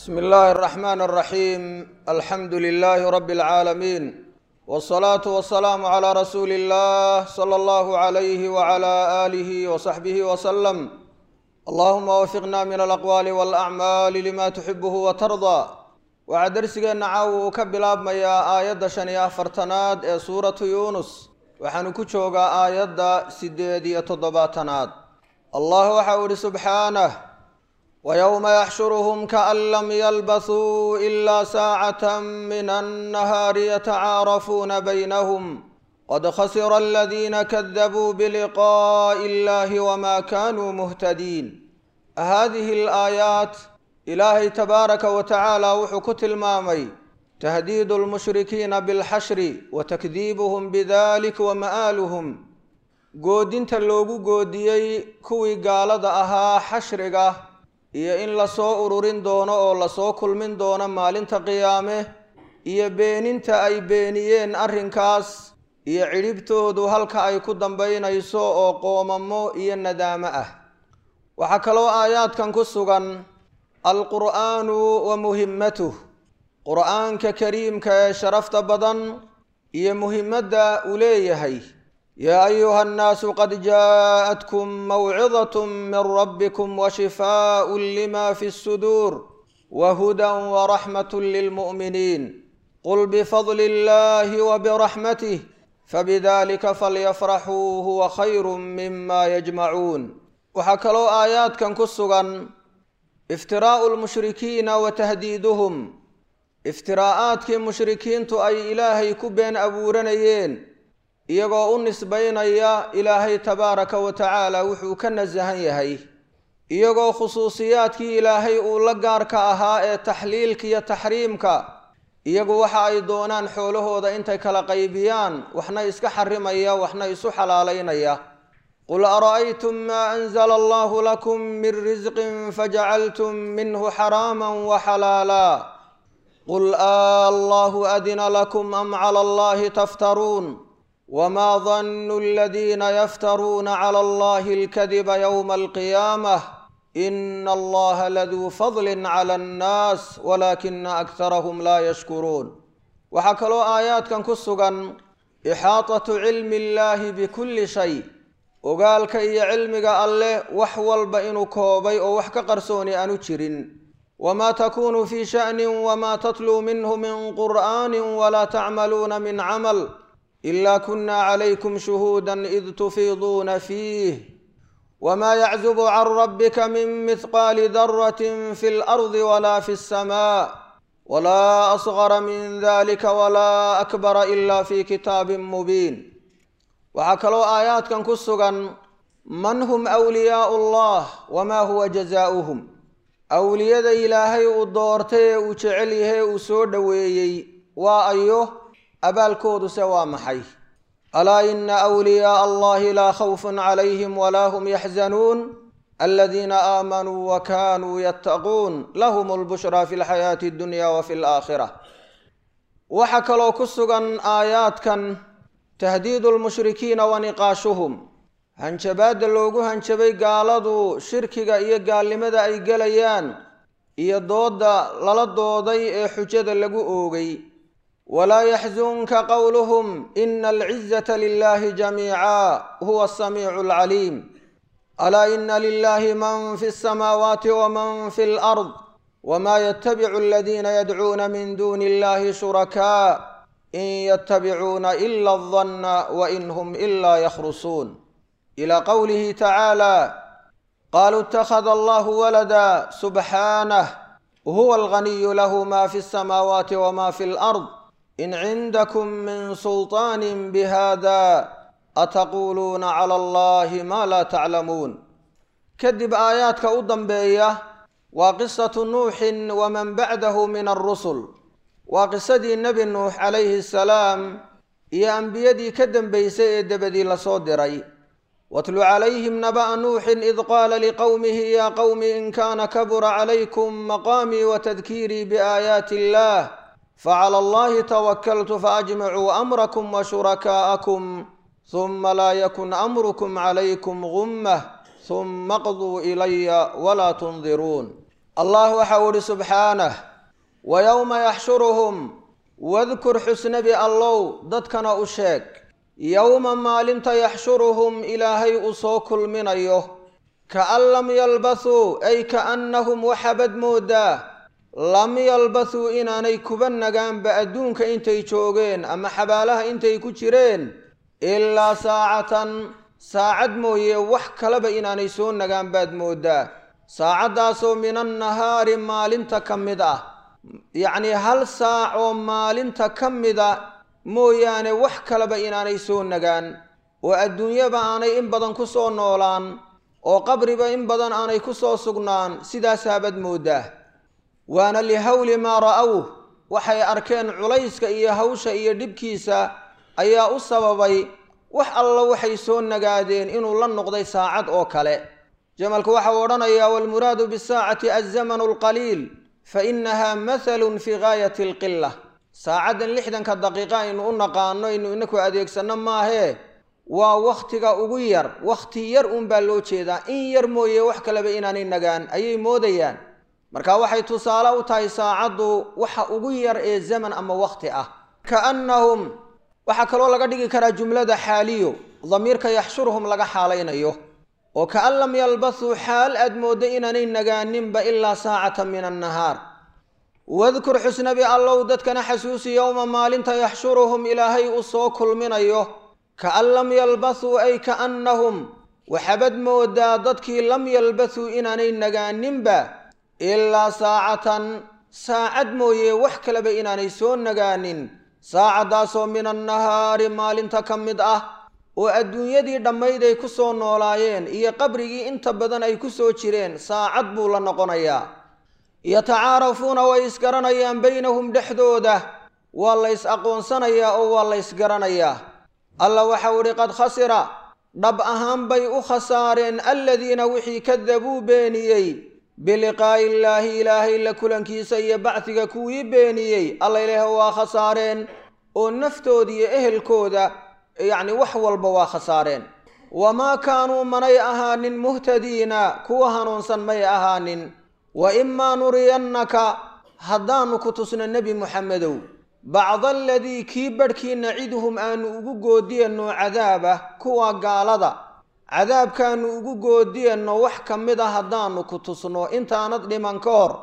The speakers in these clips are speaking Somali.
bsmi illaahi اraxmaan اraxiim alxamdu lilaahi rabi اlcaalamiin wاsalaatu wasalaamu calaa rasuuli اllah sala allahu alayhi wala aalihi wasaxbihi wasalam allahuma wafiqna min alaqwaali walacmaali lima tuxibuhu watardaa waxaa dersigeenna caawa uu ka bilaabmayaa aayadda shan iyo afartanaad ee suuratu yuunus waxaanu ku joogaa aayadda sideed iyo toddobaatanaad allah waxa uu ihi subxaanah wyowma yaxshuruhum kaan lam yalbasuu ila saacata min annahaari yatacaarafuuna baynahum qad khasira aladiina kadabuu biliqaa'i illahi wma kanuu muhtadiin hadihi alaayaat ilaahay tabaaraka wa tacaala wuxuu ku tilmaamay tahdiidu lmushrikiina bilxashri wa takdiibuhum bidalik wa ma'aaluhum goodinta loogu goodiyey kuwii gaalada ahaa xashriga iyo in lasoo ururin doono oo lasoo kulmin doono maalinta qiyaame iyo beeninta ay beeniyeen arrinkaas iyo cidhibtoodu halka ay ku dambaynayso oo qoomamo iyo nadaamo ah waxaa kaloo aayaadkan ku sugan alqur'aanu wa muhimmatuh qur'aanka kariimka ee sharafta badan iyo muhimadda uu leeyahay yaa ayuha annaasu qad jaaءatkum mawcidaة min rabbikum washifaaء lima fi الsuduur wahuda waraxmaة lilmu'miniin qul bifadli اllahi wbiraxmatih fabidalika falyafraxuu huwa khayru mima yajmacuun waxaa kaloo aayaadkan ku sugan iftiraa'u lmushrikiina wa tahdiiduhum iftiraa'aadkii mushrikiintu ay ilaahay ku been abuuranayeen iyagoo u nisbaynaya ilaahay tabaaraka wa tacaala wuxuu ka nasahan yahay iyagoo khusuusiyaadkii ilaahay uu la gaarka ahaa ee taxliilka iyo taxriimka iyagu waxa ay doonaan xoolahooda intay kala qaybiyaan waxna iska xarimaya waxna isu xalaalaynaya qul ara'aytum maa anzala allahu lakum min risqin fajacaltum minhu xaraama waxalaala qul a allahu adina lakum am cala allahi taftaruun wma danu aladiina yaftaruuna cala allahi alkadiba yowma alqiyaamah ina allaha laduu fadli cala annaas walaakina aktarahum laa yashkuruun waxaa kaloo aayaadkan ku sugan ixaatatu cilmi illahi bikulli shay ogaalka iyo cilmiga alleh wax walba inuu koobay oo wax ka qarsooni aanu jirin wma takunu fi sha'ni wma tatluu minhu min qur'ani wla tacmaluuna min camal ila kuna calaykum shuhuuda id tufiiduuna fiih wma yaczubu can rabbika min mihqaali daratin fi lardi wala fi اsama wla asgara min dalika wla akbara ila fi kitaabin mubiin waxaa kaloo aayaadkan ku sugan man hum wliyaau allah wma huwa jazaauhum awliyada ilaahay uu doortay ee uu jecel yahay uu soo dhoweeyey waa ayo abaalkooduse waa maxay alaa ina wliyaaa allahi laa khawfun calayhim walaa hum yaxzanuun aladiina aamanuu wa kanuu yattaquun lahum lbushraa fi lxayaati addunya wa fi alaakhira waxaa kaloo ku sugan aayaadkan tahdiidu lmushrikiina wa niqaashuhum hanjabaadda loogu hanjabay gaaladu shirkiga iyo gaalnimada ay gelayaan iyo doodda lala dooday ee xujada lagu oogay walaa yaxzunka qowluhum ina alcizata lilahi jamiica huwa asamiicu alcaliim alaa ina lilahi man fi alsamaawaati waman fi alard wma ytabicu aladiina yadcuuna min duni illahi shurakaa in ytabicuuna ila aldanna wain hum ila yakhrusuun ila qowlihi tacaala qaluu اtakhada allahu walada subxaanah huwa alganiyu lahu ma fi alsamaawaati wma fi alard in cindakum min sulطaani bihada ataquuluuna cala allahi ma laa taclamuun kadib aayaadka u dambeeya waa qisatu nuuxin waman bacdahu min alrusul waa qisadii nebi nuux calayhi asalaam iyo ambiyadii ka dambeysay ee debadii lasoo diray watlu calayhim naba'a nuuxin id qaala liqowmihi ya qowmi in kana kabura calaykum maqaamii watadkiirii biaayaati illah facala allahi tawakaltu faajmicuu amrakum wa shurakaa'akum huma laa yakun amrukum calaykum gummah huma qduu ilaya walaa tundiruun allah waxau idhi subxaanah wa yowma yaxshuruhum wadkur xusnabi allow dadkana u sheeg yowma maalinta yaxshuruhum ilaahay uu soo kulminayo kaan lam yalbathuu ay kaannahum waxabad moodaa lam yalbathuu inaanay kuba nagaanba adduunka intay joogeen ama xabaalaha intay ku jireen ilaa saacatan saacad mooye wax kaleba inaanay soo nagaan baad moodaa saacaddaasoo min annahaari maalinta ka mid ah yacnii hal saac oo maalinta ka mida mooyaane wax kaleba inaanay soo nagaan oo adduunyaba aanay in badan ku soo noolaan oo qabriba in badan aanay ku soo sugnaan sidaasaabad moodaa waana lihawli maa ra'awh waxay arkeen culayska iyo hawsha iyo dhibkiisa ayaa u sababay wax alla waxay soo nagaadeen inuu la noqday saacad oo kale jamalku waxau odhanayaa waalmuraadu bisaacati alzamanu alqaliil fa innaha mathalun fii gaayati alqila saacaddan lixdanka daqiiqa aynu u naqaano aynu inaku adeegsanno maahee waa wakhtiga ugu yar wakhti yar uunbaa loo jeedaa in yar mooye wax kaleba inaanay nagaan ayay moodayaan marka waxay tusaale u tahay saacaddu waxa ugu yar ee zaman ama wakhti ah kaannahum waxaa kaloo laga dhigi karaa jumlada xaaliyo damiirka yaxshuruhum laga xaalaynayo oo kaan lam yalbathuu xaal aad mooddo inaanay nagaaninba ilaa saacatan min annahaar wadkur xusnabi allow dadkana xasuusi yowma maalinta yaxshuruhum ilaahay uu soo kulminayo kaan lam yalbathuu ay kaannahum waxabad moodaa dadkii lam yalbathuu inaanay nagaaninba ilaa saacatan saacad mooye wax kaleba inaanay soo nagaanin saacaddaasoo min annahaari maalinta ka mid ah oo adduunyadii dhammayd ay ku soo noolaayeen iyo qabrigii inta badan ay ku soo jireen saacad buu la noqonayaa yatacaarafuuna way isgaranayaan baynahum dhexdooda waa la ys aqoonsanayaa oo waa la ysgaranayaa alla waxau idhi qad khasira dhab ahaan bay u khasaareen aladiina wixii kadabuu beeniyey biliqaa'i illaahi ilaahay la kulankiisa iyo bacdiga kuwii beeniyey alla ilaah waa khasaareen oo naftooda iyo ehelkooda yacni wax walba waa khasaareen wamaa kaanuu manay ahaanin muhtadiina kuwa hanuunsan may ahaanin wa imaa nuriyannaka haddaannu ku tusno nebi muxamedow bacda aladii kii badhkii naciduhum aanu ugu goodiyanno cadaaba kuwa gaalada cadaabkaannu ugu goodiyanno wax ka mid a haddaannu ku tusno intaanad dhiman ka hor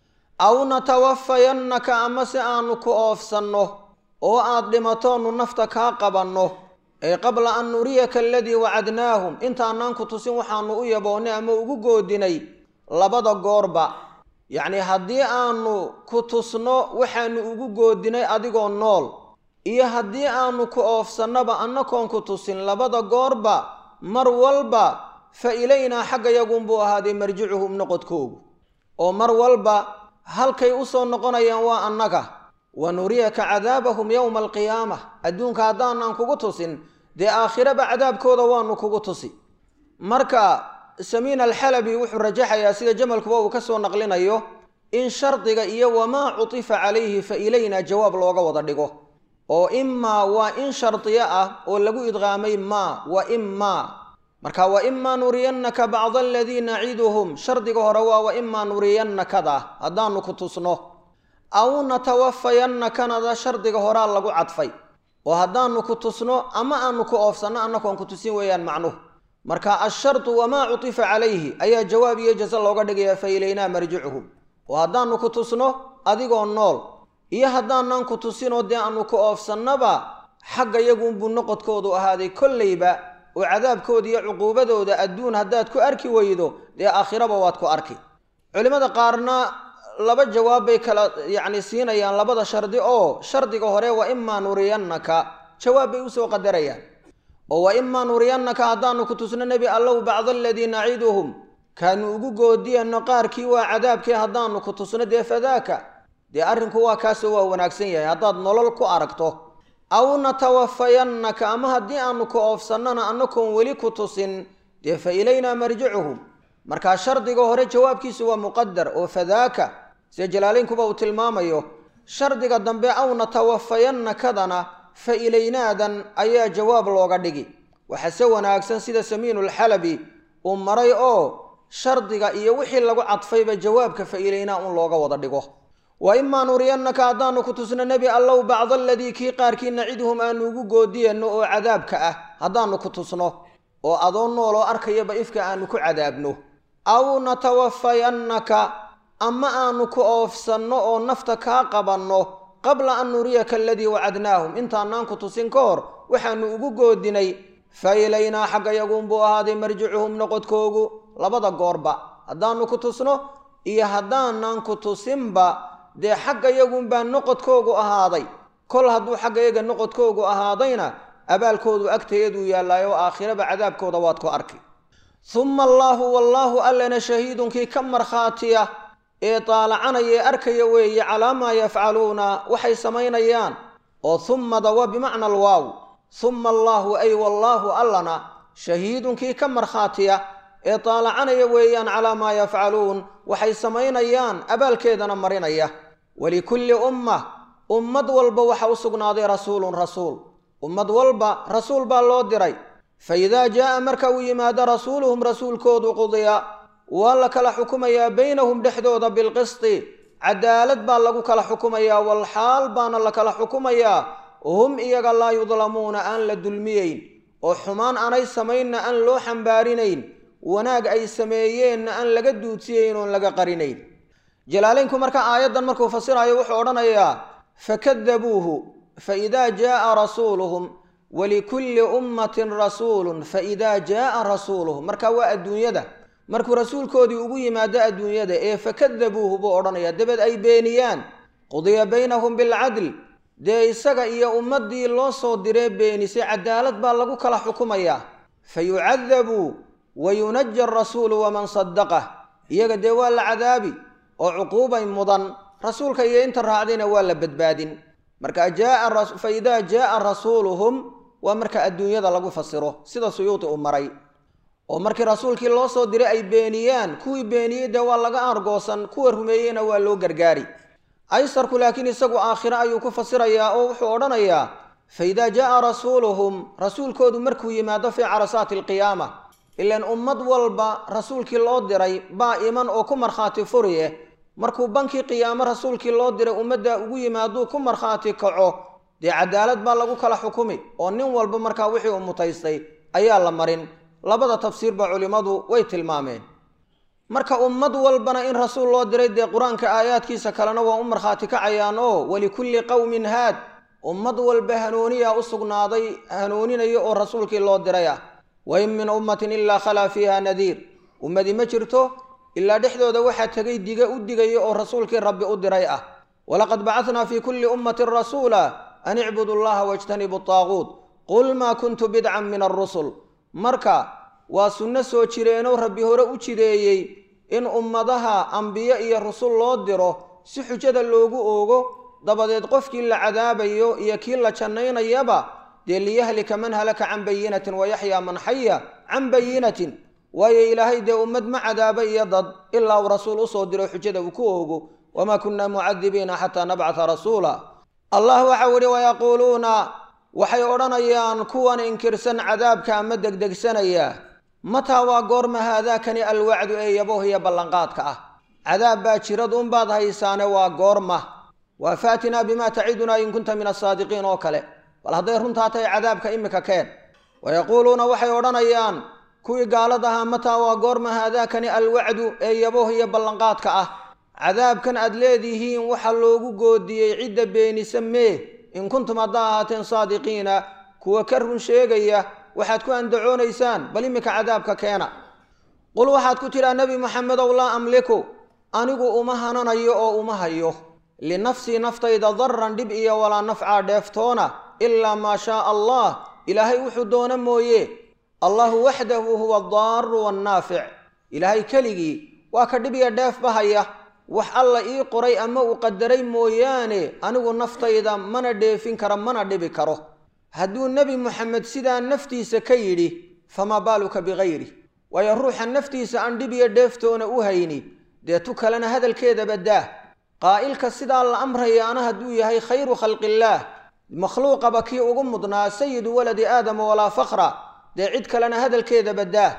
aw natawafayannaka ama si aannu ku oofsanno oo aad dhimatoonnu nafta kaa qabanno ee qabla an nuriyaka aladii wacadnaahum intaanaan ku tusin waxaannu u yaboonnay ama ugu goodinay labada goorba yacnii haddii aanu ku tusno waxaannu ugu goodinay adigoo nool iyo haddii aanu ku oofsannaba annakoon ku tusin labada goorba mar walba fa ilaynaa xagga yagunbuu ahaaday marjicuhum noqodkoogu oo mar walba halkay u soo noqonayaan waa annaga wa nuriyaka cadaabahum yowma alqiyaama adduunka haddaanaan kugu tusin dee aakhiraba cadaabkooda waanu kugu tusi marka samiin alxalabi wuxuu rajaxayaa sida jamalkuba uu ka soo naqlinayo in shardiga iyo wamaa cutifa calayhi fa ilaynaa jawaab looga wada dhigo oo imaa waa in shardiyo ah oo lagu idqaamay maa wa imaa marka wa imaa nuriyannaka bacda aladii naciduhum shardiga hore waa wa imaa nuriyannakada haddaanu ku tusno aw natawafayannakana shardiga horaa lagu cadfay oo haddaanu ku tusno ama aanu ku oofsanno annakoon ku tusin weeyaan macnuhu marka ashardu wamaa cutifa calayhi ayaa jawaab iyo jase looga dhigayaa fa ilaynaa marjicuhum oo haddaanu ku tusno adigoo nool iyo haddaanaan ku tusinoo dee aanu ku oofsannaba xagga yagunbuu noqodkoodu ahaaday kolleyba oo cadaabkooda iyo cuquubadooda adduun haddaad ku arki weydo dee aakhiraba waad ku arki culimmada qaarna laba jawaab bay kala yacni siinayaan labada shardi oo shardiga hore wa imaa nuriyannaka jawaab bay usoo qadarayaan oo wa imaa nuriyannaka haddaanu ku tusno nebi allow bacda aladii naciduhum kaanu ugu goodiyanno qaarkii waa cadaabkii haddaanu ku tusno dee fadaaka dee arrinku waa kaasoo waa wanaagsan yahay haddaad nolol ku aragto aw natawafayannaka ama haddii aanu ku oofsannona annakoon weli ku tusin dee fa ilaynaa marjicuhum markaa shardiga hore jawaabkiisu waa muqadar oo fadaaka sida jalaalaynkuba uu tilmaamayo shardiga dambe aw natawafayannakadana fa ilaynaadan ayaa jawaab looga dhigi waxaase wanaagsan sida samiinulxalabi uu maray oo shardiga iyo wixii lagu cadfayba jawaabka fa'iilaynaa un looga wada dhigo wa imaa nuriyannaka haddaanu ku tusno nebi allow bacda aladii kii qaarkii nacidhum aanu ugu goodiyanno oo cadaabka ah haddaanu ku tusno oo adoo nool oo arkayaba ifka aanu ku cadaabno aw natawafayannaka ama aanu ku oofsanno oo nafta kaa qabanno qabla an nuriyaka aladii wacadnaahum intaanaan ku tusin ka hor waxaanu ugu goodinay fa ilaynaa xagga yaguunbuu ahaaday marjicuhum noqodkoogu labada goorba haddaanu ku tusno iyo haddaanan ku tusinba dee xagga yagunbaa noqodkoogu ahaaday kol hadduu xagga yaga noqodkoogu ahaadayna abaalkoodu agtayaduu yaallaayo aakhiraba cadaabkooda waad ku arki humma allaahu wallaahu allana shahiidunkii ka markhaatiya ee daalacanaya ee arkaya weeye calaa maa yafcaluuna waxay samaynayaan oo hummada waa bimacna alwaaw humma allaahu ay wallaahu allana shahiidunkii ka markhaatiya ee daalacanaya weeyaan calaa maa yafcaluun waxay samaynayaan abaalkeedana marinaya walikulli umma ummad walba waxa u sugnaaday rasuulun rasuul ummad walba rasuul baa loo diray fa idaa jaa'a marka uu yimaado rasuuluhum rasuulkoodu qudiya waa la kala xukumayaa baynahum dhexdooda bilqisti cadaalad baa lagu kala xukumayaa walxaal baana la kala xukumayaa hum iyaga laa yudlamuuna aan la dulmiyeyn oo xumaan aanay samaynna aan loo xambaarinayn wanaag ay sameeyeenna aan laga duudsiyeyn oon laga qarinayn jalaaleynku marka aayaddan markuu fasirayo wuxuu odhanayaa fakadabuuhu faidaa jaaa rasuuluhum walikulli ummatin rasuulun faidaa jaaa rasuuluhum marka waa adduunyada markuu rasuulkoodii ugu yimaado adduunyada ee fakadabuuhu buu odhanayaa dabeed ay beeniyaan qudiya baynahum bilcadl dee isaga iyo ummaddii loo soo diree beenisay cadaalad baa lagu kala xukumayaa fayucadabuu wayunaja arasuulu waman sadaqah iyaga dee waa la cadaabi oo cuquubay mudan rasuulka iyo inta raacdayna waa la badbaadin marka fa idaa jaaa rasuuluhum waa marka adduunyada lagu fasiro sida suyuuti uu maray oo markii rasuulkii loo soo diray ay beeniyaan kuwii beeniyey dee waa laga argoosan kuwa rumeeyeyna waa loo gargaari aysarku laakiin isagu aakhiro ayuu ku fasirayaa oo wuxuu odhanayaa fa idaa jaaa rasuuluhum rasuulkoodu markuu yimaado fii carasaati alqiyaama ilaan ummad walba rasuulkii loo diray baa iman oo ku markhaati furi eh markuu bankii qiyaamo rasuulkii loo diray ummadda ugu yimaaduu ku markhaati kaco dee cadaalad baa lagu kala xukumi oo nin walba markaa wixii uu mutaystay ayaa la marin labada tafsiirba culimmadu way tilmaameen marka ummad walbana in rasuul loo diray dee qur-aanka aayaadkiisa kalena waa u markhaati kacayaan oo walikulli qowmin haad ummad walba hanuuniyaa u sugnaaday hanuuninaya oo rasuulkii loo diray ah wain min ummatin ilaa khalaa fiiha nadiir ummadi ma jirto ilaa dhexdooda waxaa tegay diga u digaya oo rasuulkii rabbi u diray ah walaqad bacadnaa fii kulli ummatin rasuula an icbudu llaha wajtanibu taaguut qul maa kuntu bidcan min alrusul marka waa sunno soo jireenoo rabbi hore u jideeyey in ummadaha ambiyo iyo rusul loo diro si xujada loogu oogo dabadeed qofkii la cadaabayo iyo kii la jannaynayaba dee liyahlika man halaka can bayinatin wayaxyaa man xaya can bayinatin waayo ilaahay dee ummad ma cadaaba iyo dad ilaa uu rasuul usoo diro xujada uu ku oogo wamaa kunna mucadibiina xataa nabcata rasuula allah waxau ihi wayaquuluuna waxay odhanayaan kuwan inkirsan cadaabka ama degdegsanaya mataa waa goorma haadaakani alwacdu ee yabohiya ballanqaadka ah cadaab baa jirad unbaad haysaane waa goorma waa faatinaa bimaa tacidunaa in kunta min asaadiqiin oo kale bal hadday runtaa tahay cadaabka imika keen wayaquuluuna waxay odhanayaan kuwii gaalad ahaa mataa waa goorma haadaakani alwacdu ee yabohiya ballanqaadka ah cadaabkan aad leedihiin waxaa loogu goodiyey cidda beenisa mee in kuntum haddaa ahaateen saadiqiina kuwa ka run sheegaya waxaad ku andacoonaysaan bal iminka cadaabka keena qul waxaad ku tidhaa nebi moxamedow laa amliku anigu uma hananayo oo uma hayo linafsii naftayda daran dhib iyo walaa nafcaa dheeftoona ilaa maa shaaa allah ilaahay wuxuu doono mooye allahu waxdahu huwa addaaru wannaafic ilaahay keligii waa ka dhib iyo dheefba haya wax alla ii qoray ama uu qadaray mooyaane anigu naftayda mana dheefin karo mana dhibi karo hadduu nebi moxamed sidaa naftiisa ka yidhi famaa baaluka bikayri waayo ruuxa naftiisa aan dhib iyo dheeftoona u hayni dee tu kalena hadalkeedaba daah qaa'ilka sidaa la amrayaana hadduu yahay khayru khalqillaah makhluuqaba kii ugu mudnaa sayidu waladi aadama walaa fakra dee cid kalena hadalkeedaba daah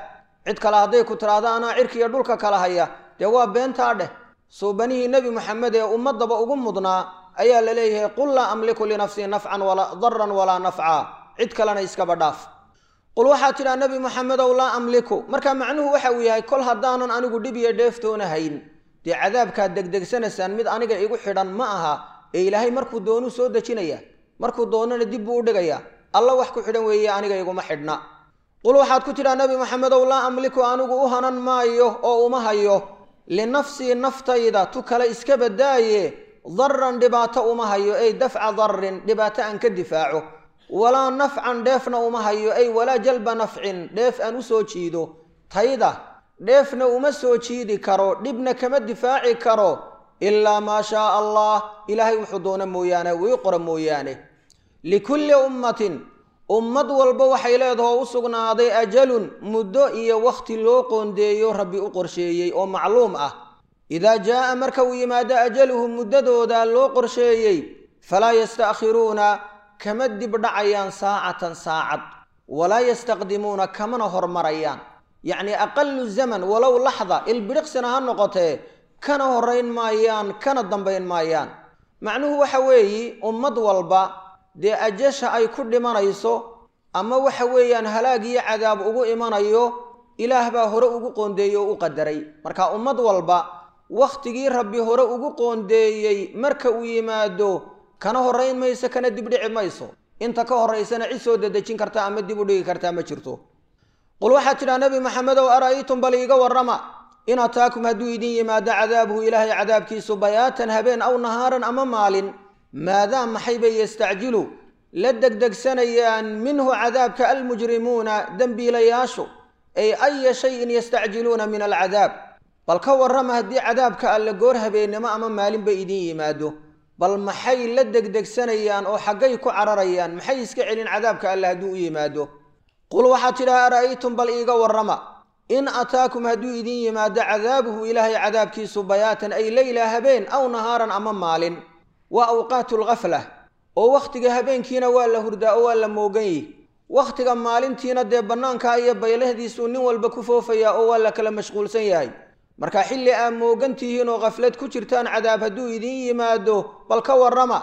cid kale hadday ku tidhaahdo anaa cirkiiyo dhulka kala haya dee waa beentaa dheh suubanihii nebi moxamed ee ummadaba ugu mudnaa ayaa la leeyahay qul laa amliku linafsii nafcan daran walaa nafca cid kalena iskaba dhaaf qul waxaa tidhaa nebi moxamedow laa amliku marka macnuhu waxa uu yahay kol haddaanan anigu dhib iyo dheeftoona hayn dee cadaabkaad degdegsanaysaan mid aniga igu xidhan ma aha ee ilaahay markuu doonuu soo dejinaya markuu doonana dib buu u dhigayaa alla wax ku xidhan weeye aniga iguma xidhna qul waxaad ku tidhaa nebi moxamedow laa amliku anigu u hanan maayo oo uma hayo linafsii naftayda tu kale iska badaaye daran dhibaato uma hayo ey dafca darin dhibaato aan ka difaaco walaa nafcan dheefna uma hayo ey walaa jalba nafcin dheef aan u soo jiido tayda dheefna uma soo jiidi karo dhibna kama difaaci karo ilaa maa shaaa allah ilaahay wuxuu doona mooyaane wii qora mooyaane likulli ummatin ummad walba waxay leedaho u sugnaaday ajalun muddo iyo wakhti loo qoondeeyo rabbi u qorsheeyey oo macluum ah idaa jaa'a marka uu yimaado ajaluhum muddadooda loo qorsheeyey falaa yasta'khiruuna kama dibdhacayaan saacatan saacad walaa yastaqdimuuna kamana hormarayaan yacnii aqalu zaman walow laxda ilbidhiqsina ha noqotee kana horrayn maayaan kana dambayn maayaan macnuhu waxa weeyi ummad walba dee ajasha ay ku dhimanayso ama waxa weeyaan halaag iyo cadaab ugu imanayo ilaah baa hore ugu qoondeeyey oo u qadaray marka ummad walba wakhtigii rabbi hore ugu qoondeeyey marka uu yimaado kana horrayn mayso kana dibdhici mayso inta ka horraysana cid soo dedejin karta ama dib u dhigi kartaa ma jirto qul waxaad tidhaha nebi maxamedow ara'aytum bal iiga warrama in ataakum hadduu idin yimaado cadaabuhu ilaahay cadaabkiisu bayaatan habeen aw nahaaran ama maalin maadaa maxay bay yastacjilu la degdegsanayaan minhu cadaabka almujrimuuna dembiilayaashu ay aya shayin yastacjiluuna min alcadaab bal ka warrama haddii cadaabka alle goor habeennimo ama maalinba idin yimaado bal maxay la degdegsanayaan oo xaggay ku cararayaan maxay iska celin cadaabka alle hadduu u yimaado qul waxaad tidhaha ara'aytum bal iiga warrama in ataakum hadduu idin yimaado cadaabuhu ilaahay cadaabkiisu bayaatan ay leyla habeen aw nahaaran ama maalin waa awqaatu lghafla oo wakhtiga habeenkiina waa la hurdaa oo waa la moogan yihi wakhtiga maalintiina dee bannaankaa iyo baylahdiisuu nin walba ku foofayaa oo waa la kala mashquulsan yahay marka xilli aad moogan tihiin oo khaflad ku jirtaan cadaab hadduu idin yimaado bal ka warrama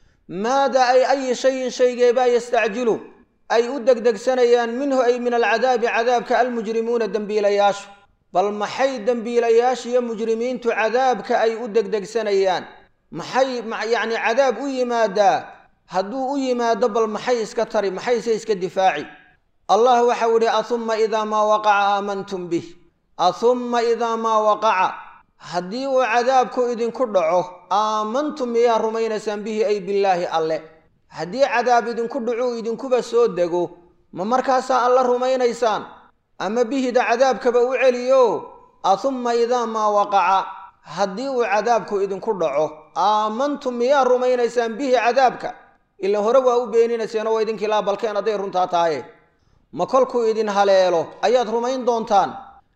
maada ay ayi shayin shaygeebaa yastacjilu ay u degdegsanayaan minhu ay min alcadaabi cadaabka almujrimuuna dembiilayaashu bal maxay dembiilayaasha iyo mujrimiintu cadaabka ay u degdegsanayaan maxay yacni cadaab u yimaadaa hadduu u yimaado bal maxay iska tari maxayse iska difaaci allah waxau idhi ahumma idaa maa waqaca aamantum bih ahumma idaa maa waqaca haddii uu cadaabku idinku dhaco aamantum miyaa rumaynaysaan bihi ay billaahi alle haddii cadaab idinku dhacuu idinkuba soo dego ma markaasaa alla rumaynaysaan ama bihida cadaabkaba u celiyo ahumma idaa maa waqaca haddii uu cadaabku idinku dhaco aamantum miyaa rumaynaysaan bihi cadaabka ila hore waa u beeninayseenoo waa idinkii laa balkeen hadday runtaa tahaye ma kolkuu idin haleelo ayaad rumayn doontaan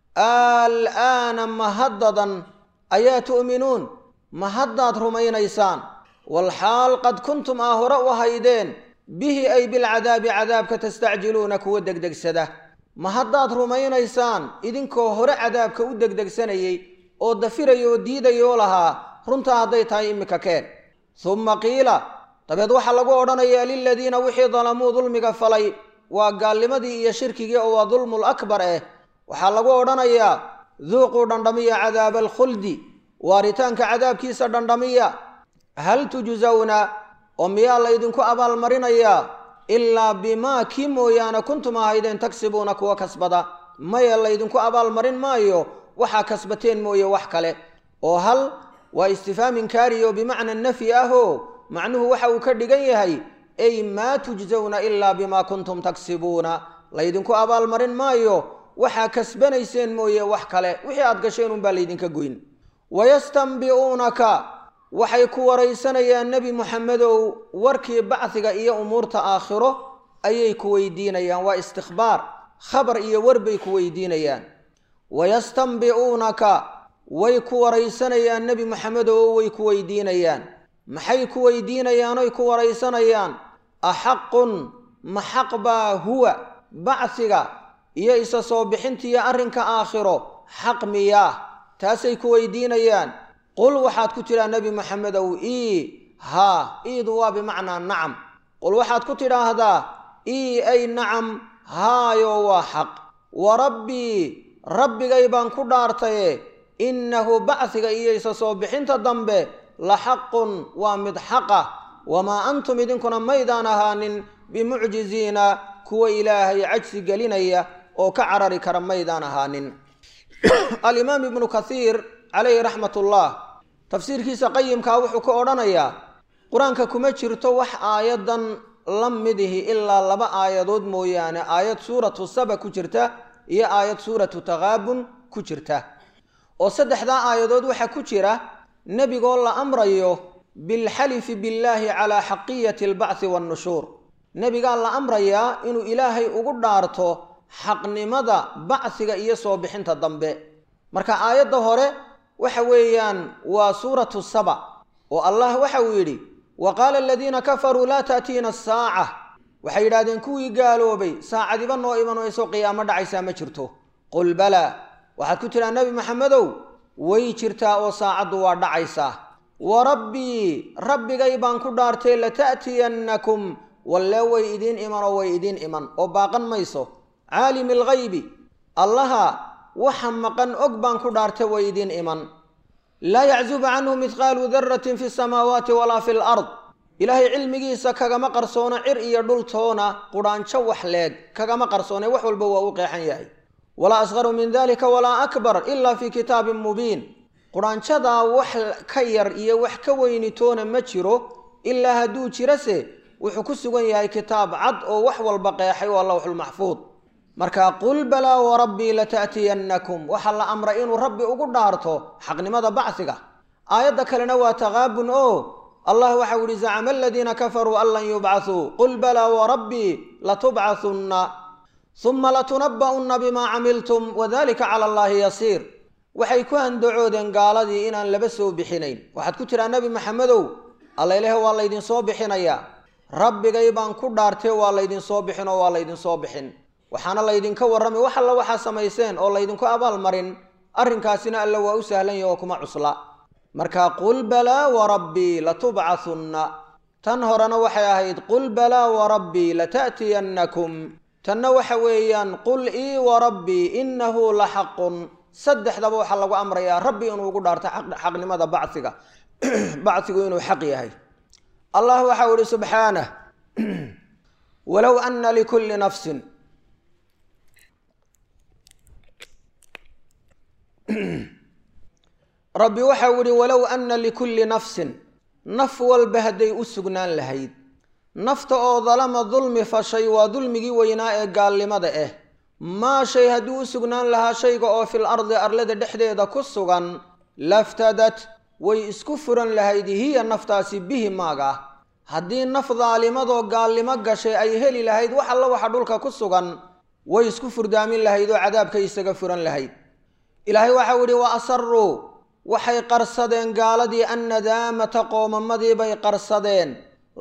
al'aana ma haddadan ayaa tu'minuun ma haddaad rumaynaysaan walxaal qad kuntum aa hore u haydeen bihi ay bilcadaabi cadaabka tastacjiluuna kuwa degdegsada ma haddaad rumaynaysaan idinkoo hore cadaabka u degdegsanayey oo dafiraya oo diidayoo lahaa runtaa hadday tahay immika keen humma qiila dabeed waxaa lagu odhanayaa liladiina wixii dalamuu dulmiga falay waa gaalnimadii iyo shirkigii oo waa dulmul akbar eh waxaa lagu odhanayaa duuquu dhandhamiya cadaaba alkhuldi waaritaanka cadaabkiisa dhandhamiya hal tujsawna oo miyaa laydinku abaalmarinayaa ilaa bimaa kii mooyaane kuntum ahaydeen tagsibuuna kuwa kasbada maya laydinku abaalmarin maayo waxaa kasbateen mooye wax kale oo hal waa istifhaam inkaari oo bimacna nafyi ahoo macnuhu waxa uu ka dhigan yahay ay maa tujsawna ilaa bimaa kuntum tagsibuuna laydinku abaalmarin maayo waxaa kasbanayseen mooye wax kale wixii aad gasheen unbaa laydinka goyn wayastanbi'uunaka waxay ku waraysanayaan nebi muxamedow warkii bacdiga iyo umuurta aakhiro ayay ku weydiinayaan waa istikhbaar khabar iyo war bay ku weydiinayaan wayastanbi'uunaka way ku waraysanayaan nebi muxamedow way ku weydiinayaan maxay ku weydiinayaan oy ku waraysanayaan axaqun ma xaq baa huwa bacsiga iyo isa soo bixintiiyo arrinka aakhiro xaq miyaa taasay ku weydiinayaan qul waxaad ku tidhaa nebi maxamedow ii haa iidu waa bimacnaa nacam qul waxaad ku tidhaahdaa ii ay nacam haayo waa xaq wa rabbii rabbigay baan ku dhaartaye innahu bacsiga iyo isa soo bixinta dambe la xaqun waa mid xaqa wamaa antum idinkuna maydaan ahaanin bimucjiziina kuwa ilaahay cajsi gelinaya oo ka carari kara maydaan ahaanin alimaam ibnu kathiir calayhi raxmat ullah tafsiirkiisa qayimkaa wuxuu ka odhanayaa qur-aanka kuma jirto wax aayadan la midihi ilaa laba aayadood mooyaane aayad suuratu saba ku jirta iyo aayad suuratu taqaabun ku jirta oo saddexdaa aayadood waxaa ku jira nebigoo la amrayo bilxalifi billaahi calaa xaqiyati albacthi waannushuur nebigaa la amrayaa inuu ilaahay ugu dhaarto xaqnimada bacsiga iyo soo bixinta dambe marka aayadda hore waxa weeyaan waa suuratu saba oo allah waxa uu yidhi wa qaala aladiina kafaruu laa taatiina asaaca waxay yidhahdeen kuwii gaaloobay saacadiba noo iman mayso qiyaamo dhacaysaa ma jirto qul balaa waxaad ku tidhaa nebi maxamedow way jirtaa oo saacaddu waa dhacaysaa wa rabbii rabbigay baan ku dhaartay lata'tiyannakum walle way idiin iman oo way idiin iman oo baaqan mayso caalimi alghaybi allaha waxa maqan og baan ku dhaartay way idiin iman laa yaczubu canhu mihqaalu daratin fi samaawaati walaa fi lard ilaahay cilmigiisa kagama qarsoono cir iyo dhultoona qudhaanjo wax leeg kagama qarsoone wax walba waa u qeexan yahay walaa asqaru min dalika walaa akbar ila fi kitaabin mubiin qudhaanjadaa wax ka yar iyo wax ka weynitoona ma jiro ilaa hadduu jirase wuxuu ku sugan yahay kitaab cad oo wax walba qeexay waa lawxulmaxfuud marka qul balaa warabbii lata'tiyannakum waxaa la amray inuu rabbi ugu dhaarto xaqnimada bacsiga aayadda kalena waa taqaabun oo allah waxau yihi zacama aladiina kafaruu an lan yubcathuu qul balaa warabbii latubcathunna huma latunabba'unna bimaa camiltum wadalika cala allaahi yasiir waxay ku handacoodeen gaaladii inaan laba soo bixinayn waxaad ku tiraa nebi maxamedow alla ilaah waa laydinsoo bixinayaa rabbigay baan ku dhaartee waa laydinsoo bixin oo waa laydinsoo bixin waxaana laydinka warramay wax alla waxaa samayseen oo laydinku abaalmarin arrinkaasina alla waa u sahlan yahi oo kuma cusla marka qul balaa warabbii latubcathunna tan horena waxay ahayd qul balaa warabbii lata'tiyannakum tanna waxa weeyaan qul ii warabbii innahu la xaqun saddexdaba waxaa lagu amrayaa rabbi inuu ugu dhaarto xaqnimada bacsiga bacsigu inuu xaq yahay allah waxau ihi subxaanah walow ana likulli nafsin rabbi waxau ihi walow ana likulli nafsin naf walba hadday u sugnaan lahayd nafta oo dalama dulmi fashay waa dulmigii weynaa ee gaalnimada ah maa shay hadduu u sugnaan lahaa shayga oo fil ardi arlada dhexdeeda ku sugan laftadat way isku furan lahayd hiya naftaasi bihi maaga haddii naf daalimadoo gaalnimo gashay ay heli lahayd wax alla waxa dhulka ku sugan way isku furdaamin lahayd oo cadaabkay isaga furan lahayd ilaahay waxau idhi wa asaruu waxay qarsadeen gaaladii annadaamata qoomamadii bay qarsadeen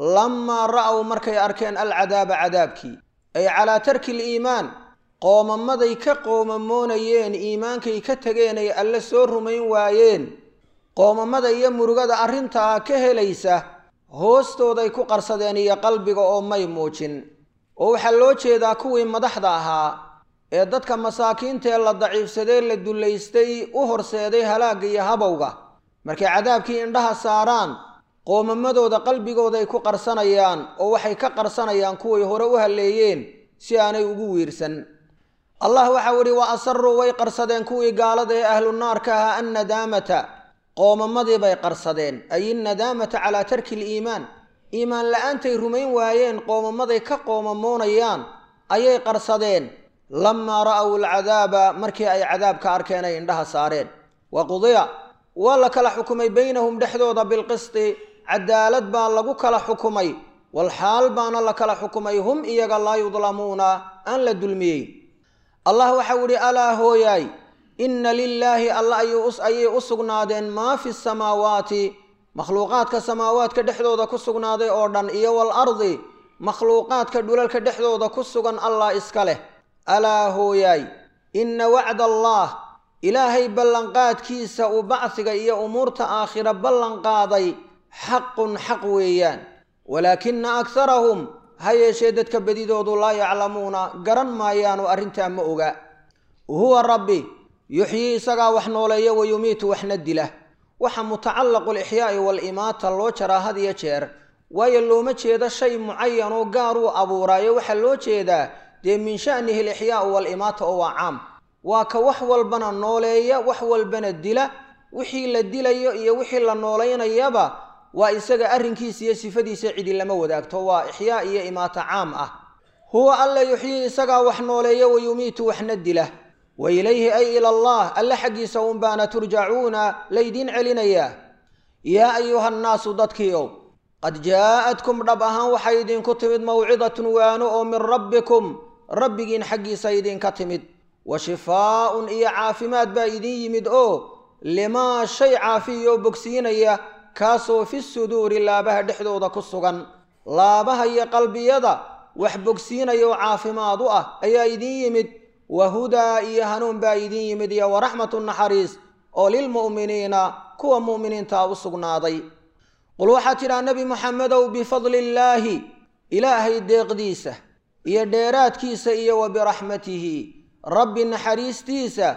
lamaa ra'aw markay arkeen alcadaaba cadaabkii ay calaa tarki liimaan qoomamaday ka qoomamoonayeen iimaankay ka tegeen ay alle soo rumayn waayeen qoomamada iyo murugada arrintaa ka helaysa hoostooday ku qarsadeen iyo qalbiga oo may muujin oo waxaa loo jeedaa kuwii madaxda ahaa ee dadka masaakiintaee la daciifsadee la dullaystay u horseeday halaagga iyo habowga markay cadaabkii indhaha saaraan qoomamadooda qalbigooday ku qarsanayaan oo waxay ka qarsanayaan kuway hore u halleeyeen si aanay ugu wiirsan allah waxau idhi wa asaruu way qarsadeen kuwii gaalada ee ahlu naarka ahaa annadaamata qoomamadii bay qarsadeen ay innadaamata calaa tarki liimaan iimaan la-aantay rumayn waayeen qoomamaday ka qoomamoonayaan ayay qarsadeen lamaa ra'aw alcadaaba markii ay cadaabka arkeen ay indhaha saareen wa qudiya waa la kala xukumay baynahum dhexdooda bilqisti cadaalad baa lagu kala xukumay walxaal baana la kala xukumay hum iyaga laa yudlamuuna aan la dulmiyey allah waxau idhi alaa hooyaay inna lilaahi alla ayay u sugnaadeen maa fi samaawaati makhluuqaadka samaawaadka dhexdooda ku sugnaaday oo dhan iyo wal ardi makhluuqaadka dhulalka dhexdooda ku sugan allah iska leh alaa hooyaay inna wacda allaah ilaahay ballanqaadkiisa uu bacsiga iyo umuurta aakhira ballanqaaday xaqun xaq weeyaan walaakina akharahum ha yeeshee dadka bedidoodu laa yaclamuuna garan maayaanu arrintaa ma oga huwa rabbi yuxyii isagaa wax nooleeya wa yumiitu waxna dila waxa mutacallaqu lixyaa'i waalimaata loo jaraa had iyo jeer waayo looma jeedo shay mucayan oo gaar uu abuuraayo waxaa loo jeedaa dee min sha'nihi alixyaa'u waalimaata oo waa caam waa ka wax walbana nooleeya wax walbana dila wixii la dilayo iyo wixii la noolaynayaba waa isaga arrinkiisa iyo sifadiisa cidi lama wadaagto waa ixyaa iyo imaata caam ah huwa alla yuxyii isagaa wax nooleeya wa yumiitu waxna dila wa ilayhi ay ila allah alle xaggiisa unbaana turjacuuna laydiin celinayaa yaa ayuha nnaasu dadkiiow qad jaa'adkum dhab ahaan waxay idinku timid mawcidatun waano oo min rabbikum rabbigiin xaggiisa idinka timid wa shifaa'un iyo caafimaad baa idin yimid oo limaa shay caafiyoo bogsiinaya kaasoo fi suduuri laabaha dhexdooda ku sugan laabaha iyo qalbiyada wax bogsiinaya oo caafimaad u ah ayaa idin yimid wa hudaa iyo hanuun baa idin yimid iyo waraxmatu naxariis oo lilmu'miniina kuwa mu'miniintaa u sugnaaday qul waxaa tidhaha nebi moxamedow bifadli illaahi ilaahay deeqdiisa iyo dheeraadkiisa iyo wa biraxmatihi rabbi naxariistiisa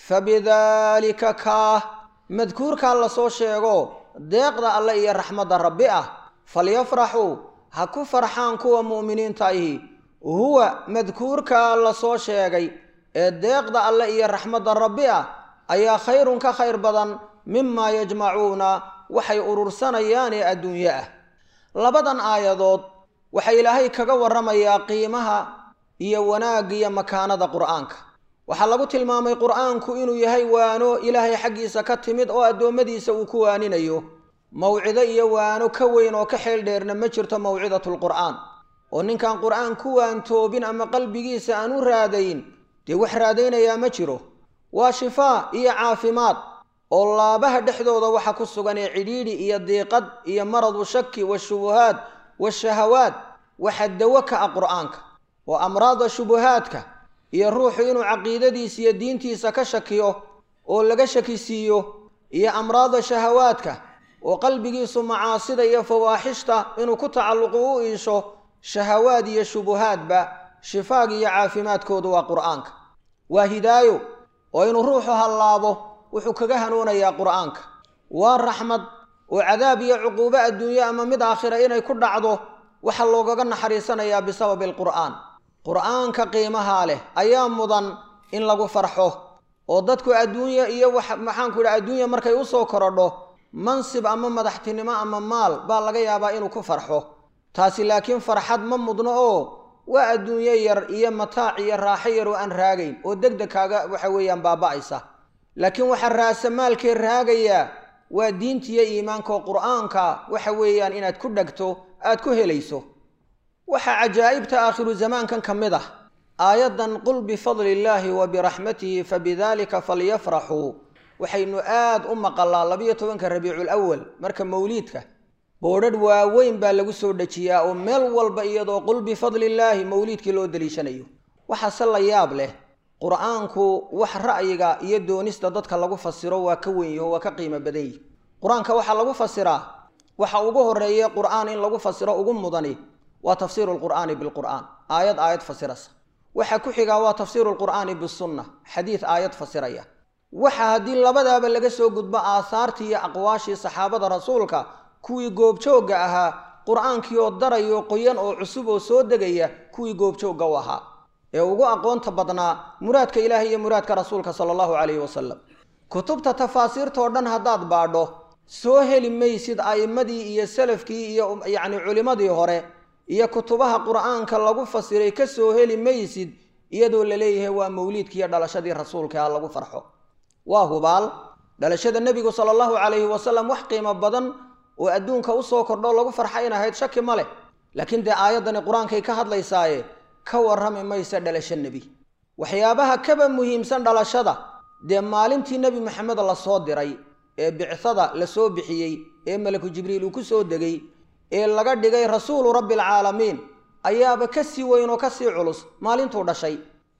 fabidaalika kaah madkuurkaa lasoo sheego deeqda alle iyo raxmadda rabbi ah falyafraxuu ha ku farxaan kuwa mu'miniinta ahi huwa madkuurkaa lasoo sheegay ee deeqda alle iyo raxmadda rabbi ah ayaa khayrun ka khayr badan mimaa yajmacuuna waxay urursanayaan ee adduunye ah labadan aayadood waxaa ilaahay kaga warramayaa qiimaha iyo wanaagga iyo makaanada qur'aanka waxaa lagu tilmaamay qur'aanku inuu yahay waano ilaahay xaggiisa ka timid oo addoommadiisa uu ku waaninayo mawcido iyo waano ka weyn oo ka xeel dheerna ma jirto mawcidatulqur'aan oo ninkaan qur'aan ku waantoobin ama qalbigiisa aan u raadayn dee wax raadaynayaa ma jiro waa shifaa iyo caafimaad oo laabaha dhexdooda waxa ku sugan ee cidhiidhi iyo diiqad iyo maradu shaki washubuhaad washahawaad waxa dawo ka ah qur'aanka oo amraada shubuhaadka iyo ruuxu inuu caqiidadiisa iyo diintiisa ka shakiyo oo laga shakisiiyo iyo amraada shahawaadka oo qalbigiisu macaasida iyo fawaaxishta inuu ku tacalluqu u iisho shahawaad iyo shubuhaadba shifaag iyo caafimaadkoodu waa qur'aanka waa hidaayo oo inuu ruuxu hallaabo wuxuu kaga hanuunayaa qur'aanka waa raxmad oo cadaab iyo cuquubo adduunye ama mid aakhira inay ku dhacdo waxaa loogaga naxariisanayaa bisababi alqur'aan qur'aanka qiimahaa leh ayaa mudan in lagu farxo oo dadku adduunya iyo maxaanku yidhaha adduunya markay usoo korodho mansib ama madaxtinimo ama maal baa laga yaabaa inuu ku farxo taasi laakiin farxad ma mudno oo waa adduunyo yar iyo mataac iyo raaxo yar oo aan raagayn oo deg deg kaaga waxa weeyaan baaba'aysa laakiin waxaa raasamaalkee raagayaa waa diintiiyo iimaanka oo qur'aanka waxa weeyaan inaad ku dhegto aad ku helayso waxaa cajaa'ibta aakhiru zamaankan ka mid ah aayaddan qul bifadli illaahi wa biraxmatihi fabidaalika falyafraxuu waxaynu aad u maqalaa labiyo tobanka rabiicul awal marka mawliidka boodhadh waaweyn baa lagu soo dejiyaa oo meel walba iyadoo qul bifadli illaahi mawliidkii loo deliishanayo waxaase la yaab leh qur'aanku wax ra'yiga iyo doonista dadka lagu fasiro waa ka weyn yaho waa ka qiimo badan yihi qur-aanka waxaa lagu fasiraa waxa ugu horeeye qur'aan in lagu fasiro ugu mudani waa tafsiiru lqur'aani bilqur'aan aayad aayad fasirasa waxa ku xigaa waa tafsiiru lqur'aani bisunna xadiid aayad fasiraya waxa haddii labadaaba laga soo gudbo aahaartii iyo aqwaashii saxaabada rasuulka kuwii goobjoogga ahaa qur'aankii oo darayo qoyan oo cusub oo soo degaya kuwii goobjoogga u ahaa ee ugu aqoonta badnaa muraadka ilaahi iyo muraadka rasuulka sala allahu calayhi wasalam kutubta tafaasiirtoo dhan haddaad baadho soo heli maysid a'immadii iyo salafkii iyo yacni culimmadii hore iyo kutubaha qur'aanka lagu fasiray ka soo heli maysid iyadoo la leeyahay waa mawliidkiiyo dhalashadii rasuulka ha lagu farxo waa hubaal dhalashada nebigu sala allahu calayhi wasalam wax qiimo badan oo adduunka usoo kordho lagu farxa in ahayd shaki ma leh laakiin dee aayaddani qur-aankay ka hadlaysaaye ka warrami maysa dhalasho nebi waxyaabaha kaba muhiimsan dhalashada dee maalintii nebi maxamed lasoo diray ee bicsada lasoo bixiyey ee malaku jibriil uu ku soo degay ee laga dhigay rasuulu rabbi alcaalamiin ayaaba ka sii weyn oo ka sii culus maalintuu dhashay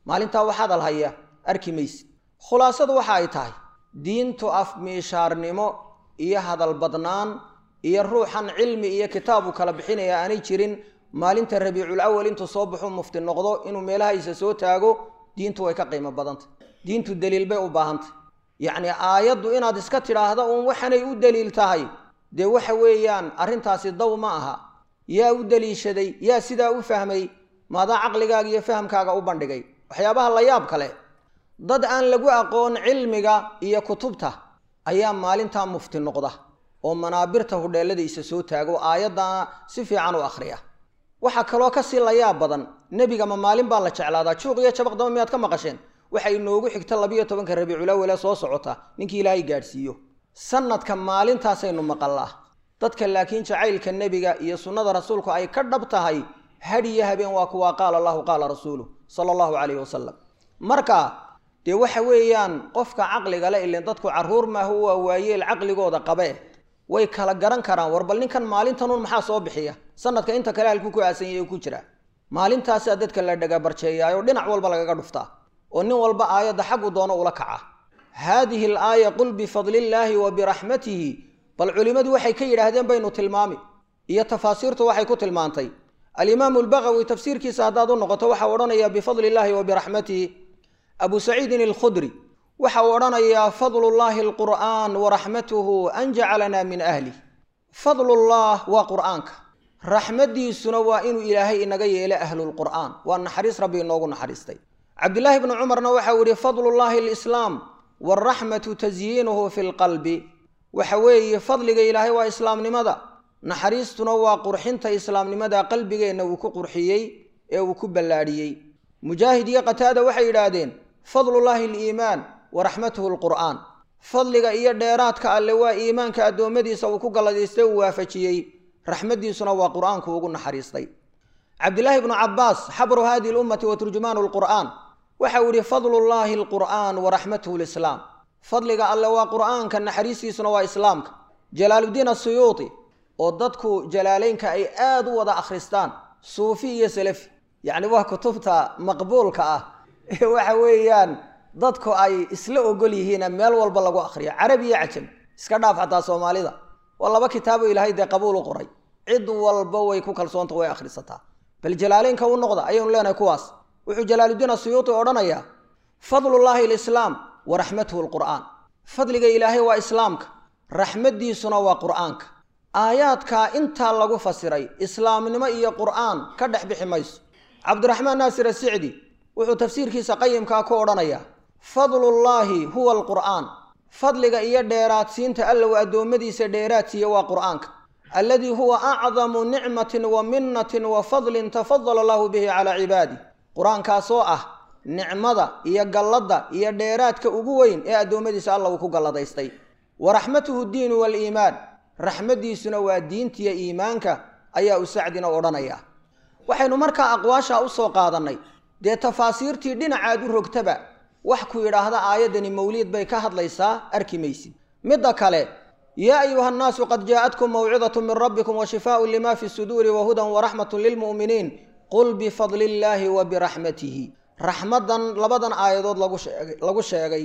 maalintaa wax hadal haya arki maysid khulaasadu waxa ay tahay diintu afmiishaarnimo iyo hadal badnaan iyo ruuxan cilmi iyo kitaabu kala bixinaya aanay jirin maalinta rabiicul awal intuu soo baxu mufti noqdo inuu meelahaysa soo taago diintu way ka qiimo badantay diintu daliil bay u baahantay yacni aayaddu inaad iska tidhaahda uun waxanay u daliil tahay dee waxa weeyaan arrintaasi daw ma aha yaa u daliishaday yaa sidaa u fahmay maadaa caqligaaga iyo fahamkaaga u bandhigay waxyaabaha la yaab kale dad aan lagu aqoon cilmiga iyo kutubta ayaa maalintaa mufti noqda oo manaabirta hudheelladiisa soo taago aayaddana si fiican u akhriya waxaa kaloo kasii layaab badan nebiga ma maalin baa la jeclaadaa juuq iyo jabaqdama miyaad ka maqasheen waxa inoogu xigta labiyo tobanka rabiiculawale soo socota ninkii ilaahay gaadhsiiyo sanadka maalintaasaynu maqallaa dadka laakiin jacaylka nebiga iyo sunnada rasuulku ay ka dhab tahay had iyo habeen waa kuwaa qaala allahu qaala rasuulu sala allahu calayhi wasalam marka dee waxa weeyaan qofka caqliga le ilen dadku carruur maaha waa waayeel caqligooda qabe way kala garan karaan war bal ninkan maalintanun maxaa soo bixiya sanadka inta kale halkuu ku aasan yahay ku jira maalintaasaa dadka la dhagabarjeeyaayoo dhinac walba lagaga dhuftaa oo nin walba aayadda xaggu doono ula kaca haadihi al aaya qul bifadlillaahi wa biraxmatihi bal culimmadu waxay ka yidhaahdeen baynu tilmaami iyo tafaasiirtu waxay ku tilmaantay alimaamu albagawi tafsiirkiisa haddaad u noqoto waxa uu odhanayaa bifadli illaahi wa biraxmatihi abu saciidin alkhudri waxa uu odhanayaa fadlullaahi alqur'aan wa raxmatuhu an jacalana min ahlih fadlullah waa qur'aanka raxmaddiisuna waa inuu ilaahay inaga yeelo ahlulqur'aan waa naxariis rabbi inoogu naxariistay cabdillaahi bnu cumarna waxau yihi fadlullaahi alislaam waalraxmatu tasyiinuhu fi lqalbi waxa weeye fadliga ilaahay waa islaamnimada naxariistuna waa qurxinta islaamnimada qalbigeenna uu ku qurxiyey ee uu ku ballaadhiyey mujaahid iyo qataada waxay yidhaahdeen fadlullaahi aliimaan wa raxmatuhu alqur'aan fadliga iyo dheeraadka alle waa iimaanka addoommadiisa uu ku galladaystay uu waafajiyey raxmaddiisuna waa qur'aanku ugu naxariistay cabdillaahi bnu cabbaas xabru hadihi lummati wa turjumaanu lqur'aan waxau yihi fadlullaahi alqur'aan wa raxmatuhu lislaam fadliga alle waa qur'aanka naxariistiisuna waa islaamka jalaaluddiin asuyuuti oo dadku jalaaleynka ay aad u wada akhristaan suufi iyo salafi yacni waa kutubta maqbuulka ah ee waxa weeyaan dadku ay isla ogol yihiina meel walba lagu akhriyo carabi iyo cajam iska dhaaf xataa soomaalida waa laba kitaabo ilaahay dee qabuul u qoray cid walba way ku kalsoonta way akhrisataa bal jalaaleynka u noqda ayaynu leenahay kuwaas wuxuu jalaaluddiin asuyuuti odhanayaa fadlullaahi alislaam wa raxmatuhu alqur'aan fadliga ilaahay waa islaamka raxmaddiisuna waa qur'aanka aayaadkaa intaa lagu fasiray islaamnimo iyo qur'aan ka dhex bixi mayso cabdiraxmaan naasir asicdi wuxuu tafsiirkiisa qayimkaa ku odhanayaa fadlullaahi huwa alqur'aan fadliga iyo dheeraadsiinta allow addoommadiisa dheeraadsiiya waa qur'aanka alladii huwa acdamu nicmatin wa minnatin wa fadlin tafadala allahu bihi calaa cibaadih qur-aankaasoo ah nicmada iyo galladda iyo dheeraadka ugu weyn ee addoommadiisa alla uu ku galladaystay wa raxmatuhu diinu waaliimaan raxmaddiisuna waa diintiya iimaanka ayaa u sacdina odhanaya waxaynu markaa aqwaashaa u soo qaadannay dee tafaasiirtii dhinacaad u rogtaba wax ku yidhaahda aayaddani mawliid bay ka hadlaysaa arki maysid midda kale yaa ayuha nnaasu qad jaa'atkum mawcidatu min rabbikum wa shifaaun lima fi suduuri wa hudan waraxmatun lilmu'miniin qul bifadli illaahi wa biraxmatihi raxmaddan labadan aayadood lagu sheegay lagu sheegay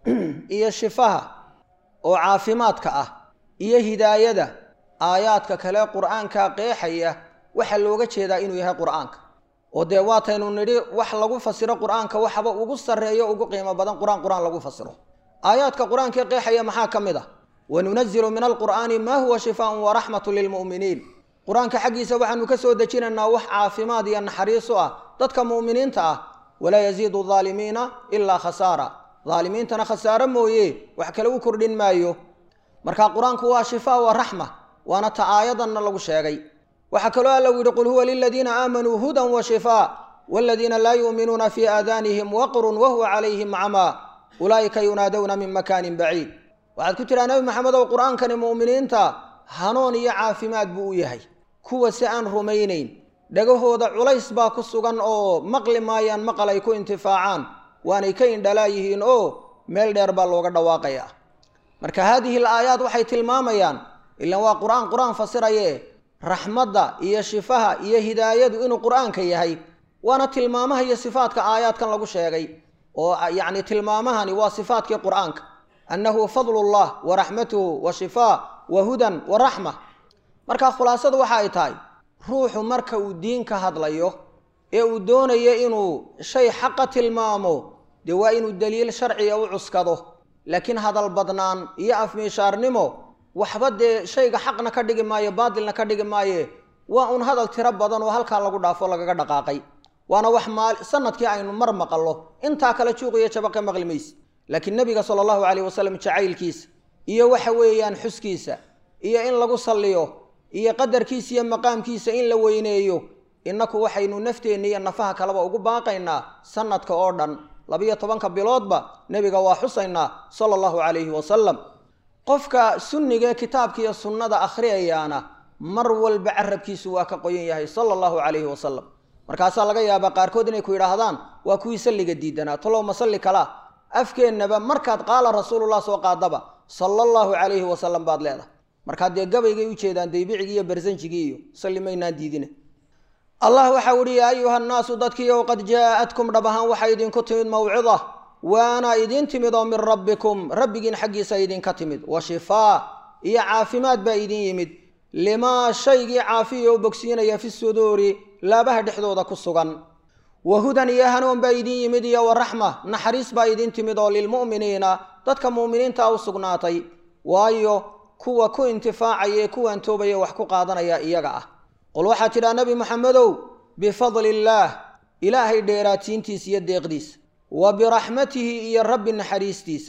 iyo shifaha oo caafimaadka ah iyo hidaayada aayaadka kale qur'aanka qeexaya waxaa looga jeedaa inuu yahay qur'aanka oo dee waataynu nidhi wax lagu fasiro qur'aanka waxba ugu sarreeyo ugu qiimo badan qur-aan qur-aan lagu fasiro aayaadka qur-aanka qeexaya maxaa ka mid ah wanunazilu min alqur'aani maa huwa shifaaun waraxmatu lilmu'miniin qur-aanka xaggiisa waxaanu ka soo dejinaynaa wax caafimaad iyo naxariis u ah dadka mu'miniinta ah walaa yaziidu aalimiina ilaa khasaara aalimiintana khasaaro mooye wax kale u kordhin maayo marka qur-aanku waa shifaa wa raxma waana ta aayadanna lagu sheegay waxaa kaloo alla u yidhi qul huwa liladiina aamanuu hudan wa shifaa waaladiina laa yu'minuuna fii aadaanihim waqrun wahuwa calayhim camaa ulaa'ika yunaadowna min makaanin baciid waxaad ku tiraa nebi maxamedow qur-aankani mu'miniinta hanuun iyo caafimaad buu u yahay kuwa si aan rumaynayn dhagahooda culays baa ku sugan oo maqli maayaan maqal ay ku intifaacaan waanay ka indhalaa yihiin oo meel dheer baa looga dhawaaqayaa marka haadihi al aayaad waxay tilmaamayaan ilaan waa qur-aan qur-aan fasiraye raxmadda iyo shifaha iyo hidaayadu inuu qur-aanka yahay waana tilmaamaha iyo sifaadka aayaadkan lagu sheegay oo yacni tilmaamahani waa sifaadkii qur-aanka annahu fadlullah wa raxmatuhu wa shifaa wa hudan wa raxma marka khulaasadu waxa ay tahay ruuxu marka uu diin ka hadlayo ee uu doonayo inuu shay xaqa tilmaamo dee waa inuu daliil sharciga u cuskado laakiin hadal badnaan iyo afmiishaarnimo waxba dee shayga xaqna ka dhigi maayo baatilna ka dhigi maaye waa un hadal tiro badan oo halkaa lagu dhaafo lagaga dhaqaaqay waana wax maal sanadkii aynu mar maqallo intaa kale juuqiyo jabaqe maqli mayse laakiin nebiga sala allahu calayh wasalam jacaylkiisa iyo waxa weeyaan xuskiisa iyo in lagu salliyo iyo qadarkiisa iyo maqaamkiisa in la weyneeyo innaku waxaynu nafteenna iyo nafaha kaleba ugu baaqaynaa sanadka oo dhan labiyo tobanka biloodba nebiga waa xusaynaa sala allahu calayhi wasalam qofka sunnigae kitaabka iyo sunnada akhriyayaana mar walba carabkiisu waa ka qoyan yahay sala allahu calayhi wasalam markaasaa laga yaabaa qaarkood inay ku yidhaahdaan waa kuwii salliga diidanaa talow ma salli kalaa afkeennaba markaad qaala rasuulullah soo qaadaba sala allahu calayhi wasalam baad leedahay markaa dee gabaygay ujeedaan daybicigii iyo barsanjigii iyo salli maynaan diidine allah waxau ihi yaa ayuha nnaasu dadkiiow qad jaa'atkum dhab ahaan waxaa idinku timid mawcida waana idiin timid oo min rabbikum rabbigiin xaggiisa idinka timid wa shifaa iyo caafimaad baa idin yimid limaa shaygii caafiya oo bogsiinaya fi suduuri laabaha dhexdooda ku sugan wa hudan iyo hanuun baa idin yimid iyo wa raxma naxariis baa idin timid oo lilmu'miniina dadka mu'miniinta u sugnaatay waayo kuwa ku intifaacaya ee kuwan toobaya wax ku qaadanaya iyaga ah qul waxaa tidhaa nebi moxamedow bifadli illaah ilaahay dheeraatiintiisa iyo deeqdiisa wa biraxmatihi iyo rabbi naxariistiisa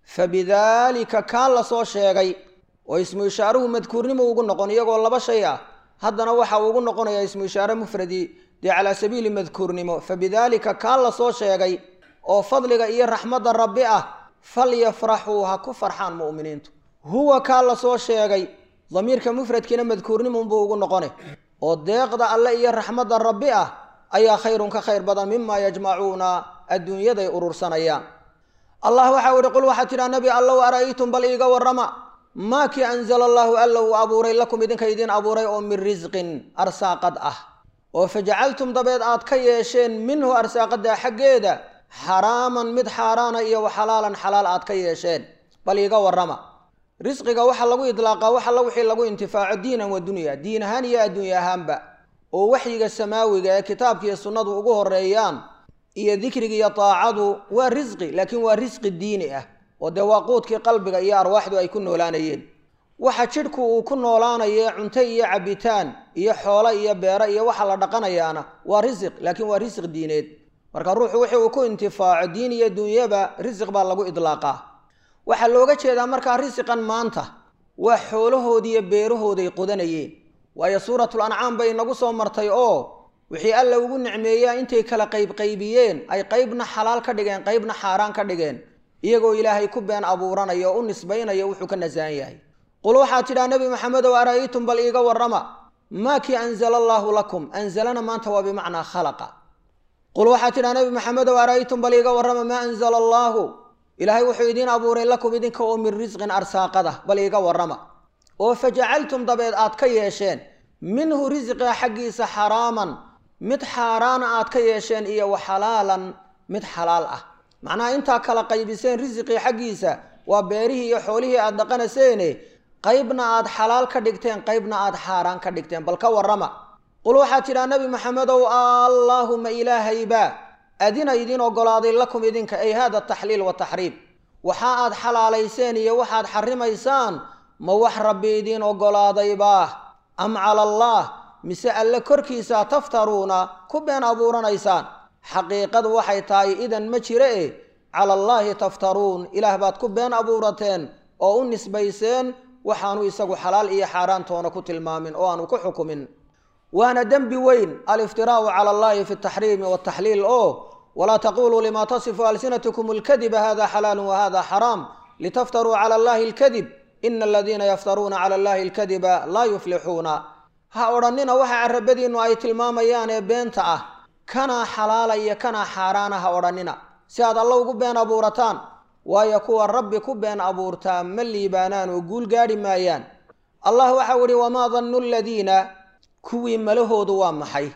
fabidaalika kaa la soo sheegay oo ismu ishaaruhu madkuurnimo ugu noqon iyagoo laba shay ah haddana waxa uu ugu noqonayaa ismu ishaare mufradi dee calaa sabiili madkuurnimo fabidaalika kaa la soo sheegay oo fadliga iyo raxmadda rabbi ah falyafraxuu ha ku farxaan mu'miniintu huwa kaa la soo sheegay damiirka mufradkiina madkuurnimunbuu ugu noqone oo deeqda alle iyo raxmadda rabbi ah ayaa khayrun ka khayr badan mimaa yajmacuuna adduunyaday urursanayaan allah waxau ihi qul waxaad tidhaa nebi allow ara'aytum bal iiga warrama maa kii anzala allaahu alla uu abuuray lakum idinka idiin abuuray oo min risqin arsaaqad ah oo fajacaltum dabeed aad ka yeesheen minhu arsaaqaddaa xaggeeda xaraaman mid xaaraana iyo wa xalaalan xalaal aad ka yeesheen bal iiga warrama risqiga waxaa lagu idlaaqaa wax alla wixii lagu intifaaco diinan wa dunya diin ahaan iyo adduunya ahaanba oo waxyiga samaawiga ee kitaabkiiyo sunnadu ugu horeeyaan iyo dikriga iyo taacadu waa risqi laakiin waa risqi diini ah oo dee waa quudkii qalbiga iyo arwaaxdu ay ku noolaanayeen waxa jidhku uu ku noolaanaye cunto iyo cabitaan iyo xoolo iyo beero iyo waxa la dhaqanayaana waa risiq laakiin waa risiq diineed marka ruuxu wixii uu ku intifaaco diin iyo dunyaba risiq baa lagu idlaaqaa waxaa looga jeedaa markaa risiqan maanta waa xoolahoodiiyo beerahooday qodanayeen waayo suuratul ancaam bay inagu soo martay oo wixii alla ugu nicmeeyaa intay kala qaybqaybiyeen ay qaybna xalaal ka dhigeen qaybna xaaraan ka dhigeen iyagoo ilaahay ku been abuuranaya oo u nisbaynaya wuxuu ka nasahan yahay qul waxaad tidhaa nebi maxamedow ara'aytum bal iiga warrama maa kii anzala allaahu lakum anzalana maanta waa bimacnaa khalaqa qul waxaad tidhaa nebi maxamedow ara'aytum bal iiga warrama maa anzala allaahu ilaahay wuxuu idiin abuuray lakum idinka oo min risqin arsaaqada bal iiga warrama oo fajacaltum dabeed aad ka yeesheen minhu risqiga xaggiisa xaraaman mid xaaraana aad ka yeesheen iyo wa xalaalan mid xalaal ah macnaha intaa kala qaybiseen risiqii xaggiisa waa beerihii iyo xoolihii aad dhaqanaseene qaybna aad xalaal ka dhigteen qaybna aad xaaraan ka dhigteen bal ka warrama qul waxaad tidhaa nebi maxamedow allaahuma ilaahayba adina idiin ogolaaday lakum idinka ay hada taxliil wataxriim waxa aad xalaalayseen iyo waxaad xarimaysaan ma wax rabbi idiin ogolaadaybaa am cala allah mise alle korkiisa taftaruuna ku been abuuranaysaan xaqiiqadu waxay tahay idan ma jire e cala allaahi taftaruun ilaah baad ku been abuurateen oo u nisbayseen waxaanu isagu xalaal iyo xaaraantoona ku tilmaamin oo aanu ku xukumin waana dembi weyn aliftiraau cala allahi fi taxriimi wataxliil oo walaa taquluu lima tasifu alsinatkum alkadiba hada xalaalu wahada xaraam litaftaruu cala allahi alkadib ina aladiina yaftaruuna cala allahi alkadiba laa yuflixuuna ha odhannina waxa carabadiinnu ay tilmaamayaan ee beenta ah kanaa xalaala iyo kanaa xaaraana ha odhannina si aad alla ugu been abuurataan waayo kuwa rabbi ku been abuurtaa ma liibaanaan oo guul gaadhi maayaan allah waxau idhi wamaa dannu aladiina kuwii malahoodu waa maxay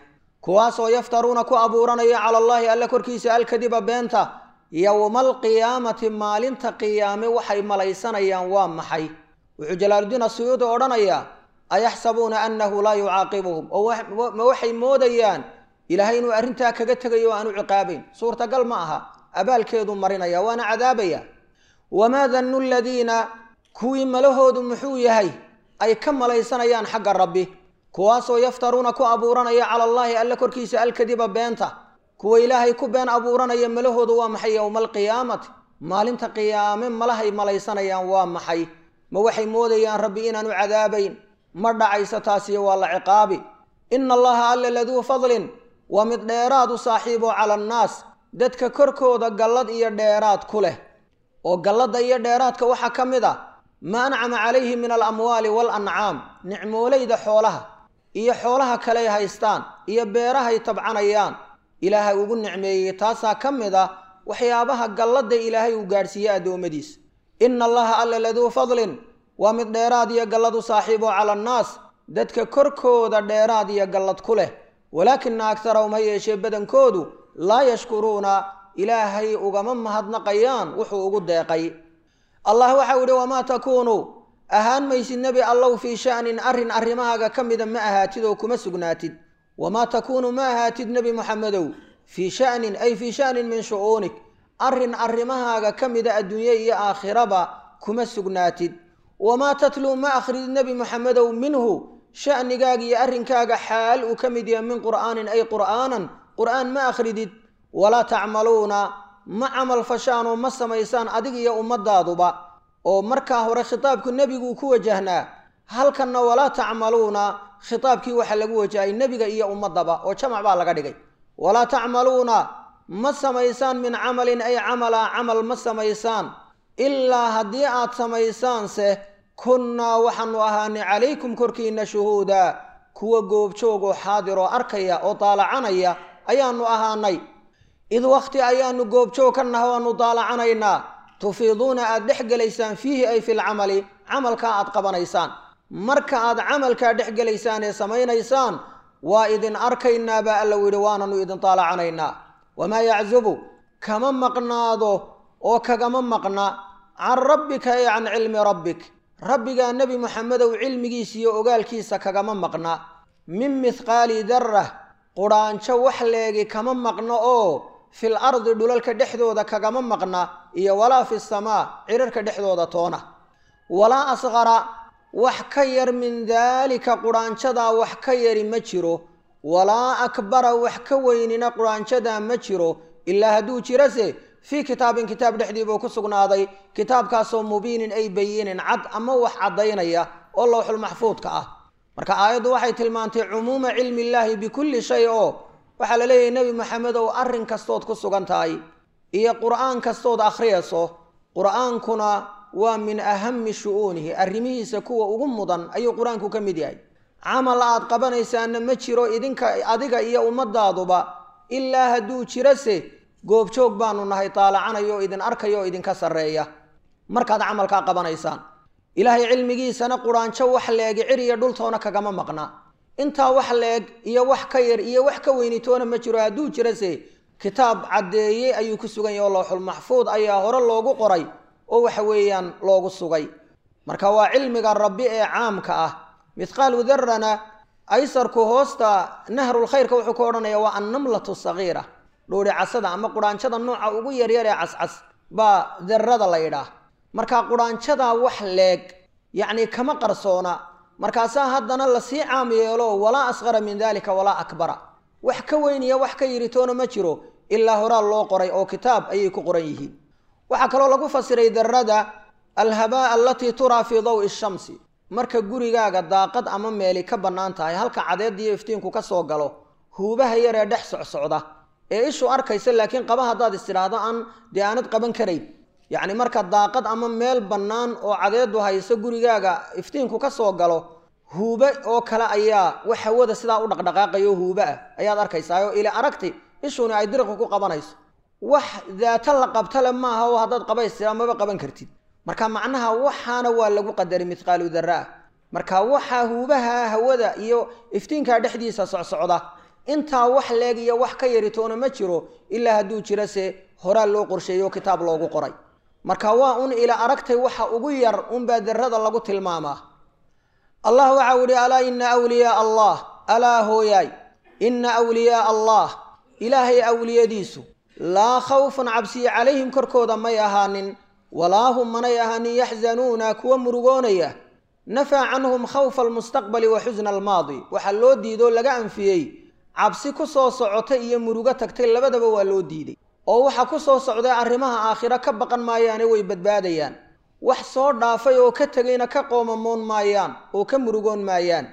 kuwaasoo yaftaruuna ku abuuranaya cala allaahi alla korkiisa alkadiba beenta yowma alqiyaamati maalinta qiyaame waxay malaysanayaan waa maxay wuxuu jalaaludiin asuyuudi odhanayaa ayaxsabuuna annahu laa yucaaqibuhum oo ma waxay moodayaan ilaahay inuu arrintaa kaga tegayo o aanu ciqaabayn suurtagal ma aha abaalkeedu marinaya waana cadaabaya wamaa dannu ladiina kuwii malahoodu muxuu yahay ay ka malaysanayaan xagga rabbi kuwaasoo yaftaruuna ku abuuranaya cala allaahi alla korkiisa alkadiba beenta kuwa ilaahay ku been abuuranaya malahoodu waa maxay yowma alqiyaamati maalinta qiyaame malahay malaysanayaan waa maxay ma waxay moodayaan rabbi inaanu cadaabayn ma dhacayso taasiyo waa la ciqaabi ina allaha alla laduu fadlin waa mid dheeraad u saaxiibo cala annaas dadka korkooda gallad iyo dheeraad ku leh oo galladda iyo dheeraadka waxaa ka mid a ma ancama calayhi min alamwaali waalancaam nicmoolayda xoolaha iyo xoolaha kaley haystaan iyo beerahay tabcanayaan ilaahay ugu nicmeeyey taasaa ka mid ah waxyaabaha galladda ilaahay uu gaadhsiiyey addoommadiisa ina allaha alla laduu fadlin waa mid dheeraad iyo gallad u saaxiibo cala annaas dadka korkooda dheeraad iyo gallad ku leh walaakina agtarahum ha yeeshee badankoodu laa yashkuruuna ilaahay ugama mahadnaqayaan wuxuu ugu deeqay allah waxau idhi wamaa takuunu ahaan maysid nebi allow fii sha'nin arrin arrimahaaga ka mida ma ahaatid oo kuma sugnaatid wamaa takuunu ma ahaatid nebi moxamedow fii sha'nin ay fii sha'nin min shu'uunik arrin arrimahaaga ka mida adduunye iyo aakhiraba kuma sugnaatid wamaa tatluu ma akhridid nebi moxamedow minhu sha'nigaaga iyo arrinkaaga xaal uu ka mid yahay min qur'aanin ay qur'aanan qur'aan ma akhridid walaa tacmaluuna ma camal fashaanoo ma samaysaan adig iyo ummadaaduba oo markaa hore khitaabku nebiguu ku wajahnaa halkanna walaa tacmaluuna khitaabkii waxaa lagu wajahay nebiga iyo ummadaba oo jamac baa laga dhigay walaa tacmaluuna ma samaysaan min camalin ay camala camal ma samaysaan ilaa haddii aad samaysaanse kunnaa waxaanu ahaanay calaykum korkiinna shuhuuda kuwa goobjoogoo xaadiroo arkaya oo daalacanaya ayaanu ahaanay id wakhti ayaanu goobjoog ka naha waanu daalacanaynaa tufiiduuna aad dhex gelaysaan fiihi ay filcamali camalkaa aad qabanaysaan marka aad camalkaa dhex gelaysaan ee samaynaysaan waa idin arkaynaa baa alla yidhi waananu idin daalacanaynaa wamaa yaczubu kama maqnaado oo kagama maqna can rabbika ay can cilmi rabbik rabbigaa nebi moxamedow cilmigiisa iyo ogaalkiisa kagama maqna min mithqaali darrah qudhaanjo wax leegi kama maqno oo fil ardi dhulalka dhexdooda kagama maqna iyo walaa fi samaa cirarka dhexdooda toona walaa asqara wax ka yar min daalika qudhaanjadaa wax ka yari ma jiro walaa akbara wax ka weynina qudhaanjadaa ma jiro ilaa hadduu jirase fii kitaabin kitaab dhexdii buu ku sugnaaday kitaabkaasoo mubiinin ay bayinin cad ama wax caddaynaya oo lowxulmaxfuudka ah marka aayaddu waxay tilmaantay cumuuma cilmi illaahi bikulli shay oo waxaa la leeyahay nebi maxamed ow arrin kastood ku sugan tahay iyo qur'aan kastood akhriyayso qur'aankuna waa min ahami shu'uunihi arrimihiisa kuwa ugu mudan ayuu qur-aanku ka mid yahay camal aad qabanaysaana ma jiro idinka adiga iyo ummadaaduba ilaa hadduu jirase goobjoog baanu nahay taalacanayo oo idin arkayo oo idinka sarreeya markaad camalkaa qabanaysaan ilaahay cilmigiisana quraanjo wax leegi cir iyo dhultoona kagama maqna intaa wax leeg iyo wax ka yar iyo wax ka weynitoona ma jiro hadduu jirase kitaab caddeeyey ayuu ku sugan yahy oo lowxulmaxfuud ayaa hore loogu qoray oo waxa weeyaan loogu sugay marka waa cilmiga rabbi ee caamka ah mithqaalu darana aysarku hoosta nahrulkhayrka wuxuu ka odhanaya waa annamlatu sagiira dhuuri casada ama quraanjada nooca ugu yaryar ee cascas baa darada la yidhaah marka quraanjadaa wax leeg yacni kama qarsoona markaasaa haddana lasii caam yeelo walaa asqara min dalika walaa akbara wax ka weyniya wax ka yiritoona ma jiro ilaa horaa loo qoray oo kitaab ayay ku qoran yihiin waxaa kaloo lagu fasiray darada alhabaa alatii turaa fii dawi shamsi marka gurigaaga daaqad ama meeli ka bannaan tahay halka cadeediyo iftiinku ka soo galo huubaha yaree dhex socsocda ee ishu arkaysa laakiin qaba haddaad istidhaahdo aan dee aanad qaban karayn yacni marka daaqad ama meel bannaan oo cadeedu hayso gurigaaga iftiinku ka soo galo huube oo kale ayaa wax hawada sidaa u dhaqdhaqaaqayo huube ah ayaad arkaysaa oo ila aragti ishuni ay diriqi ku qabanayso wax daata la qabtale maaha oo haddaad qabaystira maba qaban kartid marka macnaha waxaana waa lagu qadaray mithqaalu darra ah marka waxaa huubaha hawada iyo iftiinkaa dhexdiisa socsocda intaa wax leeg iyo wax ka yaritoona ma jiro ilaa hadduu jiro se horaa loo qorsheeyo kitaab loogu qoray marka waa un ila aragtay waxa ugu yar unbaa darada lagu tilmaamaa allah waxau ihi alaa ina awliyaa allah alaa hooyaay ina awliyaa allah ilaahay awliyadiisu laa khawfun cabsiya calayhim korkooda may ahaanin walaa hum manay ahaanin yaxzanuuna kuwa murugoonaya nafaa canhum khawfa almustaqbali wa xusna almaadi waxaa loo diidoo laga anfiyey cabsi ku soo socota iyo murugo tagtay labadaba waa loo diiday oo waxa ku soo socday arrimaha aakhiro ka baqan maayaane way badbaadayaan wax soo dhaafay oo ka tegayna ka qoomamoon maayaan oo ka murugoon maayaan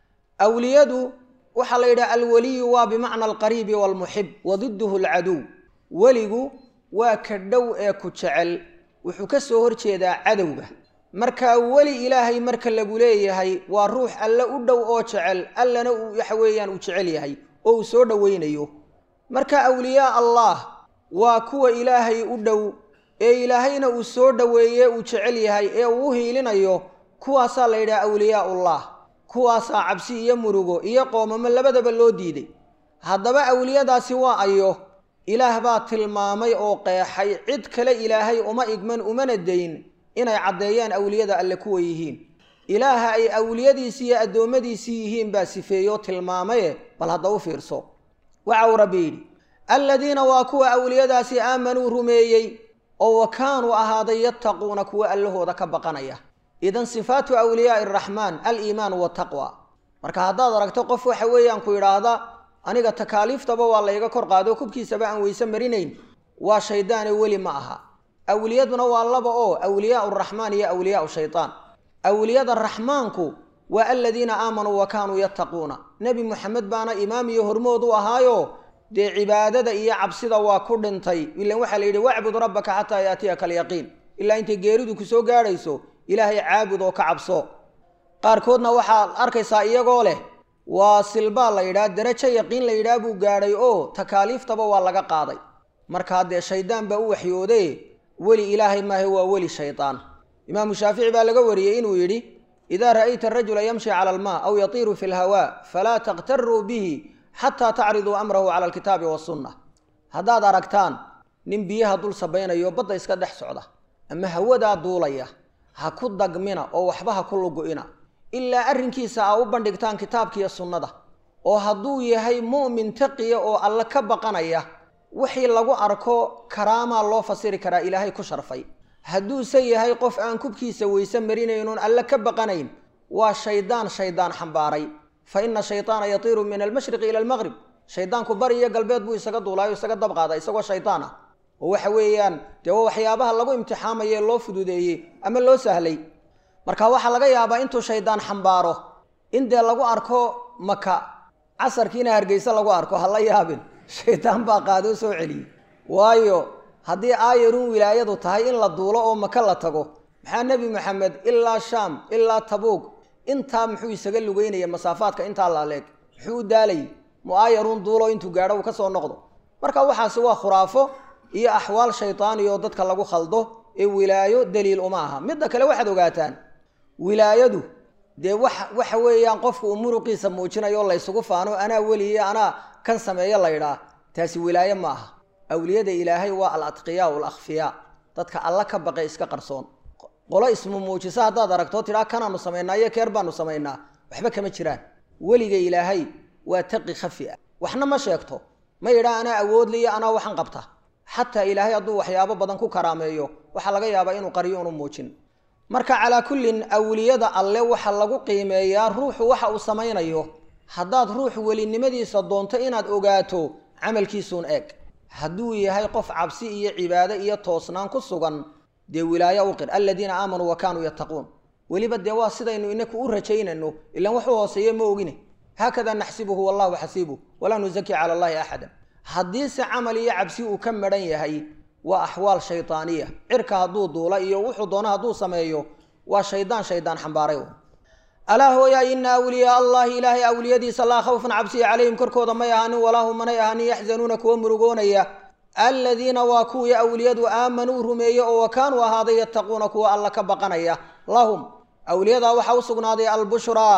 awliyadu waxaa la yidhaha alweliyu waa bimacna alqariibi waalmuxib wa didduhu alcaduw weligu waa ka dhow ee ku jecel wuxuu ka soo horjeedaa cadowga markaa weli ilaahay marka lagu leeyahay waa ruux alle u dhow oo jecel allana uu waxa weeyaan uu jecel yahay oo uu soo dhoweynayo marka awliyaa allah waa kuwa ilaahay u dhow ee ilaahayna uu soo dhoweeye uu jecel yahay ee uu u hiilinayo kuwaasaa la yidhaha awliyaa'ullah kuwaasaa cabsi iyo murugo iyo qoomamo labadaba loo diiday haddaba awliyadaasi waa ayo ilaah baa tilmaamay oo qeexay cid kale ilaahay uma igman umana dayn inay caddeeyaan awliyada alle kuwa yihiin ilaaha ay awliyadiisii iyo addoommadiisii yihiin baa sifeeyoo tilmaamaye bal hadda u fiirso waxa uu rabbi yidhi alladiina waa kuwa awliyadaasi aamanuu rumeeyey oo wa kaanuu ahaaday yattaquuna kuwa allahooda ka baqanaya idan sifaatu awliyaai araxmaan aliimaanu wataqwa marka haddaad aragto qof waxa weeyaan ku yidhaahda aniga takaaliiftaba waa layga kor qaado kubkiisaba aan weyse marinayn waa shaydaane weli ma aha awliyaduna waa laba oo awliyaau raxmaan iyo awliyaau shaydaan awliyada raxmaanku waa aladiina aamanuu wa kaanuu yattaquuna nebi moxamed baana imaam iyo hormood u ahaayo dee cibaadada iyo cabsida waa ku dhintay ilan waxaa la yidhi wacbud rabbaka xataa yaatiyaka alyaqiin ilaa intay geeridu ku soo gaadhayso ilaahay caabud oo ka cabso qaarkoodna waxaad arkaysaa iyagoo leh waa silbaa la yidhaha darajo yaqiin la yidhaha buu gaadhay oo takaaliiftaba waa laga qaaday markaa dee shaydaan baa u waxyoode weli ilaahay maahe waa weli shaydaan imaamu shaafici baa laga wariyey inuu yidhi idaa ra'ayta arajula yamshi cala almaa aw yatiiru fi lhawaa falaa takhtaruu bihi xataa tacriduu amrahu cala alkitaabi wasunna haddaad aragtaan nin biyaha dul sabaynayo badda iska dhex socda ama hawadaa duulaya ha ku dagmina oo waxba ha ku lugu-ina ilaa arrinkiisa aa u bandhigtaan kitaabkiiyo sunnada oo hadduu yahay mu'min taqiya oo alle ka baqanaya wixii lagu arko karaamaa loo fasiri karaa ilaahay ku sharfay hadduuse yahay qof aan kubkiisa weyse marinaynoon alle ka baqanayn waa shaydaan shaydaan xambaaray fa ina shaydaana yatiiru min almashriqi ila almaqrib shaydaanku bari iyo galbeed buu isaga duulaayo isaga dabqaada isagoo shaydaan ah oo waxa weeyaan dee waa waxyaabaha lagu imtixaamaye loo fududeeyey ama loo sahlay marka waxaa laga yaabaa intuu shaydaan xambaaro in dee lagu arko maka casarkiina hargeyse lagu arko ha la yaabin shaydaan baa qaadoo soo celiyey waayo haddii aayarun wilaayadu tahay in la duulo oo maka la tago maxaa nebi maxamed ilaa shaam ilaa tabuug intaa muxuu isaga lugeynaya masaafaadka intaa laaleeg muxuu u daalayay mu aayarun duulo intuu gaadho uu ka soo noqdo marka waxaasi waa khuraafo iyo axwaal shaydaani oo dadka lagu khaldo ee wilaayo daliil uma aha midda kale waxaad ogaataan wilaayadu dee wax waxa weeyaan qofku uu muruqiisa muujinayo laysugu faano anaa weliye anaa kan sameeyo laydhaa taasi wilaaye ma aha awliyada ilaahay waa al atqiyaa alakhfiyaa dadka alla ka baqay iska qarsoon qolo ismu muujisa haddaad aragtoo tidhaa kanaanu samaynaa iyo keer baanu samaynaa waxba kama jiraan weliga ilaahay waa taqi khafi ah waxna ma sheegto ma yidhaa anaa awoodliyo anaa waxan qabta xataa ilaahay hadduu waxyaabo badan ku karaameeyo waxaa laga yaabaa inuu qariyo unu muujin marka calaa kullin awliyada alle waxa lagu qiimeeyaa ruuxu waxa uu samaynayo haddaad ruux welinimadiisa doonto inaad ogaato camalkiisuun eeg hadduu yahay qof cabsi iyo cibaado iyo toosnaan ku sugan dee wilaayo u qir aladiina aamanuu wa kaanuu yattaquun weliba dee waa sidaynu inaku u rajaynayno ilaan waxu hooseeye ma ogine haakada naxsibuhu wallahu xasiibuh walaa nusaki cala allahi axada haddiise camal iyo cabsi uu ka madhan yahay waa axwaal shaydaaniya cirka hadduu duula iyo wuxuu doono hadduu sameeyo waa shaydaan shaydaan xambaaray alaa hooyaa ina awliyaa allahi ilaahay awliyadiisa laa khawfan cabsiya calayhim korkooda may ahaanin walaa hum manay ahaanin yaxzanuuna kuwa murugoonaya aladiina waa kuwii awliyadu aamanuu rumeeye oo wa kaanuu ahaaday yattaquuna kuwa alla ka baqanaya lahum awliyadaa waxaa u sugnaaday albushraa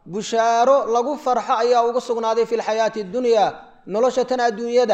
bushaaro lagu farxo ayaa ugu sugnaaday fi lxayaati adunyaa nolosha tan adduunyada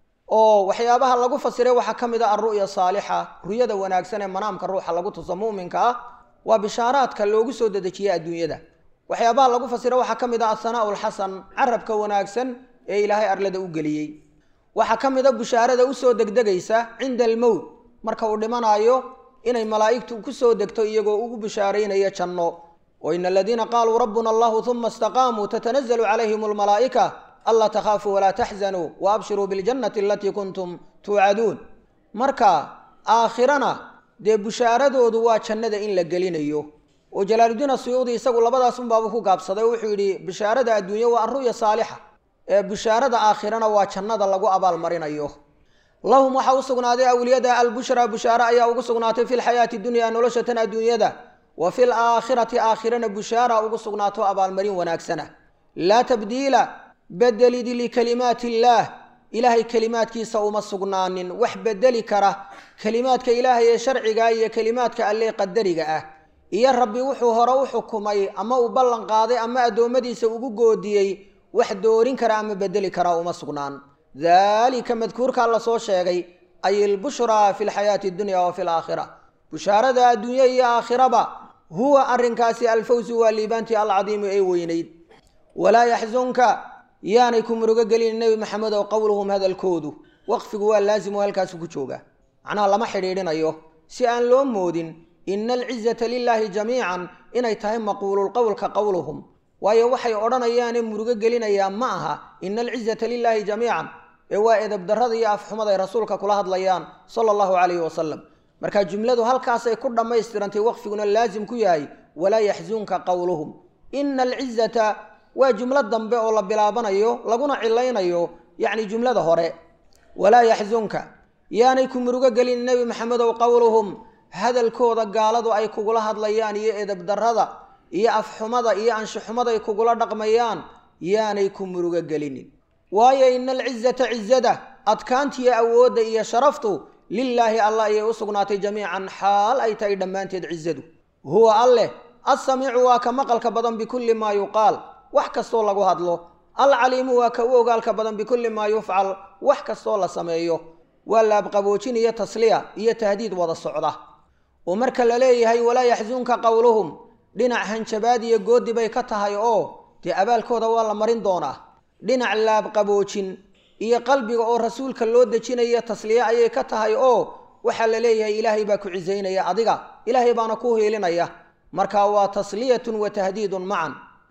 oo waxyaabaha lagu fasiray waxaa ka mid a alru'ya saalixa ruyada wanaagsan ee manaamka ruuxa lagu tuso mu'minka ah waa bishaaraadka loogu soo dedejiye adduunyada waxyaabaha lagu fasira waxaa ka mid ah athanaa'u alxasan carabka wanaagsan ee ilaahay arlada u geliyey waxaa ka mid a bushaarada usoo degdegaysa cinda almowt marka uu dhimanaayo inay malaa'igtu ku soo degto iyagoo ugu bishaaraynaya janno oo ina aladiina qaaluu rabbuna allahu uma istaqaamuu tatanazalu calayhim almalaa'ika anlaa takhaafuu walaa taxzanuu wa abshiruu biljannati alatii kuntum tuucaduun marka aakhirana dee bushaaradoodu waa jannada in la gelinayo oo jalaaludiin asuyuudi isagu labadaas unbaabuu ku gaabsaday oo wuxuu yidhi bishaarada adduunye waa arru'ya saalixa ee bishaarada aakhirana waa jannada lagu abaalmarinayo lahum waxaa u sugnaaday awliyada albushraa bushaare ayaa ugu sugnaatay fi lxayaati dunya nolosha tan adduunyada wa fi laakhirati aakhirana bushaara ugu sugnaato abaalmarin wanaagsana laa tabdiila bedelidi likalimaati illaah ilaahay kelimaadkiisa uma sugnaanin wax bedeli kara kelimaadka ilaahay ee sharciga iyo kelimaadka alle qadariga ah iyo rabbi wuxuu hore u xukumay ama uu ballan qaaday ama addoommadiisa ugu goodiyey wax doorin kara ama bedeli karaa uma sugnaan daalika madkuurkaa lasoo sheegay ay ilbushraa fi lxayaati addunya wa fi laakhira bushaarada adduunye iyo aakhiraba huwa arrinkaasi alfawsu waa liibaantii alcadiimu ee weynayd walaa yaxsunka yaanay ku murugo gelin nebi maxamedow qowluhum hadalkoodu waqfigu waa laasimu halkaasu ku jooga macnaha lama xidhiidhinayo si aan loo moodin ina alcizata lilaahi jamiican inay tahay maquululqowlka qowluhum waayo waxay odhanayaane murugo gelinayaa ma aha ina alcizata lilaahi jamiican ee waa edabdarrada iyo afxumada ay rasuulka kula hadlayaan sala allahu calayhi wasalam marka jumladu halkaasay ku dhammaystirantay waqfiguna laasim ku yahay walaa yaxsunka qowluhum ina alcizata waa jumlo dambe oo la bilaabanayo laguna cilaynayo yacni jumlada hore walaa yaxsunka yaanay ku murugo gelin nebi maxamedow qowluhum hadalkooda gaaladu ay kugula hadlayaan iyo edabdarrada iyo afxumada iyo anshuxumada ay kugula dhaqmayaan yaanay ku murugo gelinin waayo ina alcizata cizada adkaantiyo awoodda iyo sharaftu lilaahi allah ayay u sugnaatay jamiican xaal ay tahay dhammaanteed cizadu huwa alleh assamiicu waa ka maqalka badan bikulli maa yuqaal wax kastoo lagu hadlo alcaliimu waa ka u ogaalka badan bikulli maa yufcal wax kastoo la sameeyo waa laabqaboojin iyo tasliya iyo tahdiid wada socda oo marka la leeyahay walaa yaxsunka qowluhum dhinac hanjabaad iyo goodi bay ka tahay oo dee abaalkooda waa la marin doonaa dhinac laabqaboojin iyo qalbiga oo rasuulka loo dejinaya tasliye ayay ka tahay oo waxaa la leeyahay ilaahay baa ku cisaynaya adiga ilaahay baana ku hiilinaya marka waa tasliyatun wa tahdiidun macan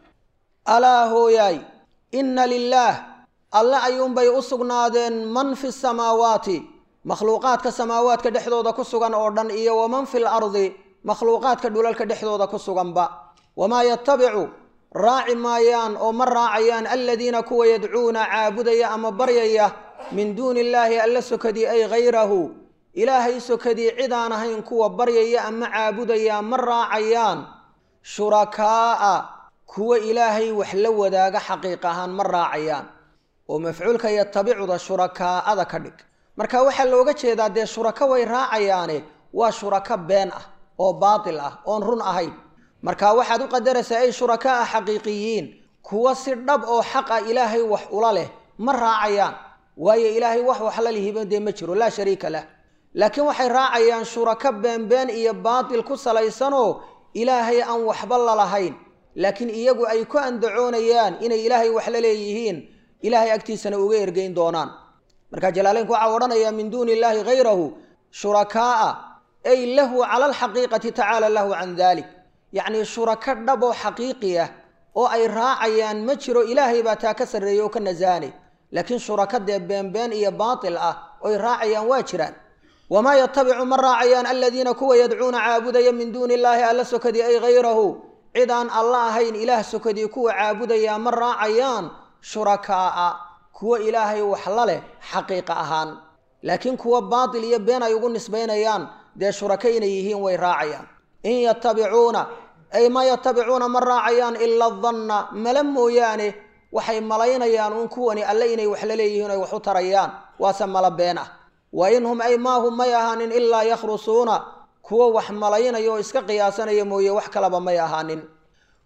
alaa hooyaay inna lilaah alle ayuunbay u sugnaadeen man fi samaawaati makhluuqaadka samaawaadka dhexdooda ku sugan oo dhan iyo waman fi lardi makhluuqaadka dhulalka dhexdooda ku suganba wamaa yatabicu raaci maayaan oo ma raacayaan aladiina kuwa yadcuuna caabudaya ama baryaya min duuni illaahi alla sokadii ay hayrahu ilaahay sokadii cidaan ahayn kuwa baryaya ama caabudaya ma raacayaan shurakaa'a kuwa ilaahay wax la wadaaga xaqiiq ahaan ma raacayaan oo mafcuulka yatabicuda shurakaa'ada ka dhig marka waxaa looga jeedaa dee shurako way raacayaane waa shurako been ah oo baatil ah oon run ahayn marka waxaad u qadaraysaa ay shurakaa xaqiiqiyiin kuwa si dhab oo xaq ah ilaahay wax ula leh ma raacayaan waayo ilaahay wax waxla lihiba dee ma jiro laa shariika lah laakiin waxay raacayaan shurako beenbeen iyo baatil ku salaysanoo ilaahay aan waxba lalahayn laakiin iyagu ay ku andacoonayaan inay ilaahay wax la leeyihiin ilaahay agtiisana uga ergeyn doonaan marka jalaaleynku waxaa odhanayaa min duuni illaahi hayrahu shurakaa'a ay lahu cala alxaqiiqati tacaala lahu can dalik yacnii shurako dhab oo xaqiiqi ah oo ay raacayaan ma jiro ilaahay baa taa ka sarreeyey oo ka nasaanay laakiin shurako dee beenbeen iyo baatil ah oy raacayaan waa jiraan wamaa yatabicu ma raacayaan aladiina kuwa yadcuuna caabudaya min duuni illaahi alla sokadii ay hayrahu cid aan alla ahayn ilaah sokadii kuwa caabudayaa ma raacayaan shurakaa'a kuwa ilaahay wax la leh xaqiiqa ahaan laakiin kuwa baatil iyo been ay ugu nisbaynayaan dee shurako inay yihiin way raacayaan in yatabicuuna ay ma yatabicuuna ma raacayaan ila danna mala mooyaane waxay malaynayaan uun kuwani alle inay wax la leeyihiin oy wax u tarayaan waase mala been ah wa in hum ay maahum may ahaanin ilaa yakhrusuuna kuwa wax malaynaya oo iska qiyaasanaya mooye wax kalaba may ahaanin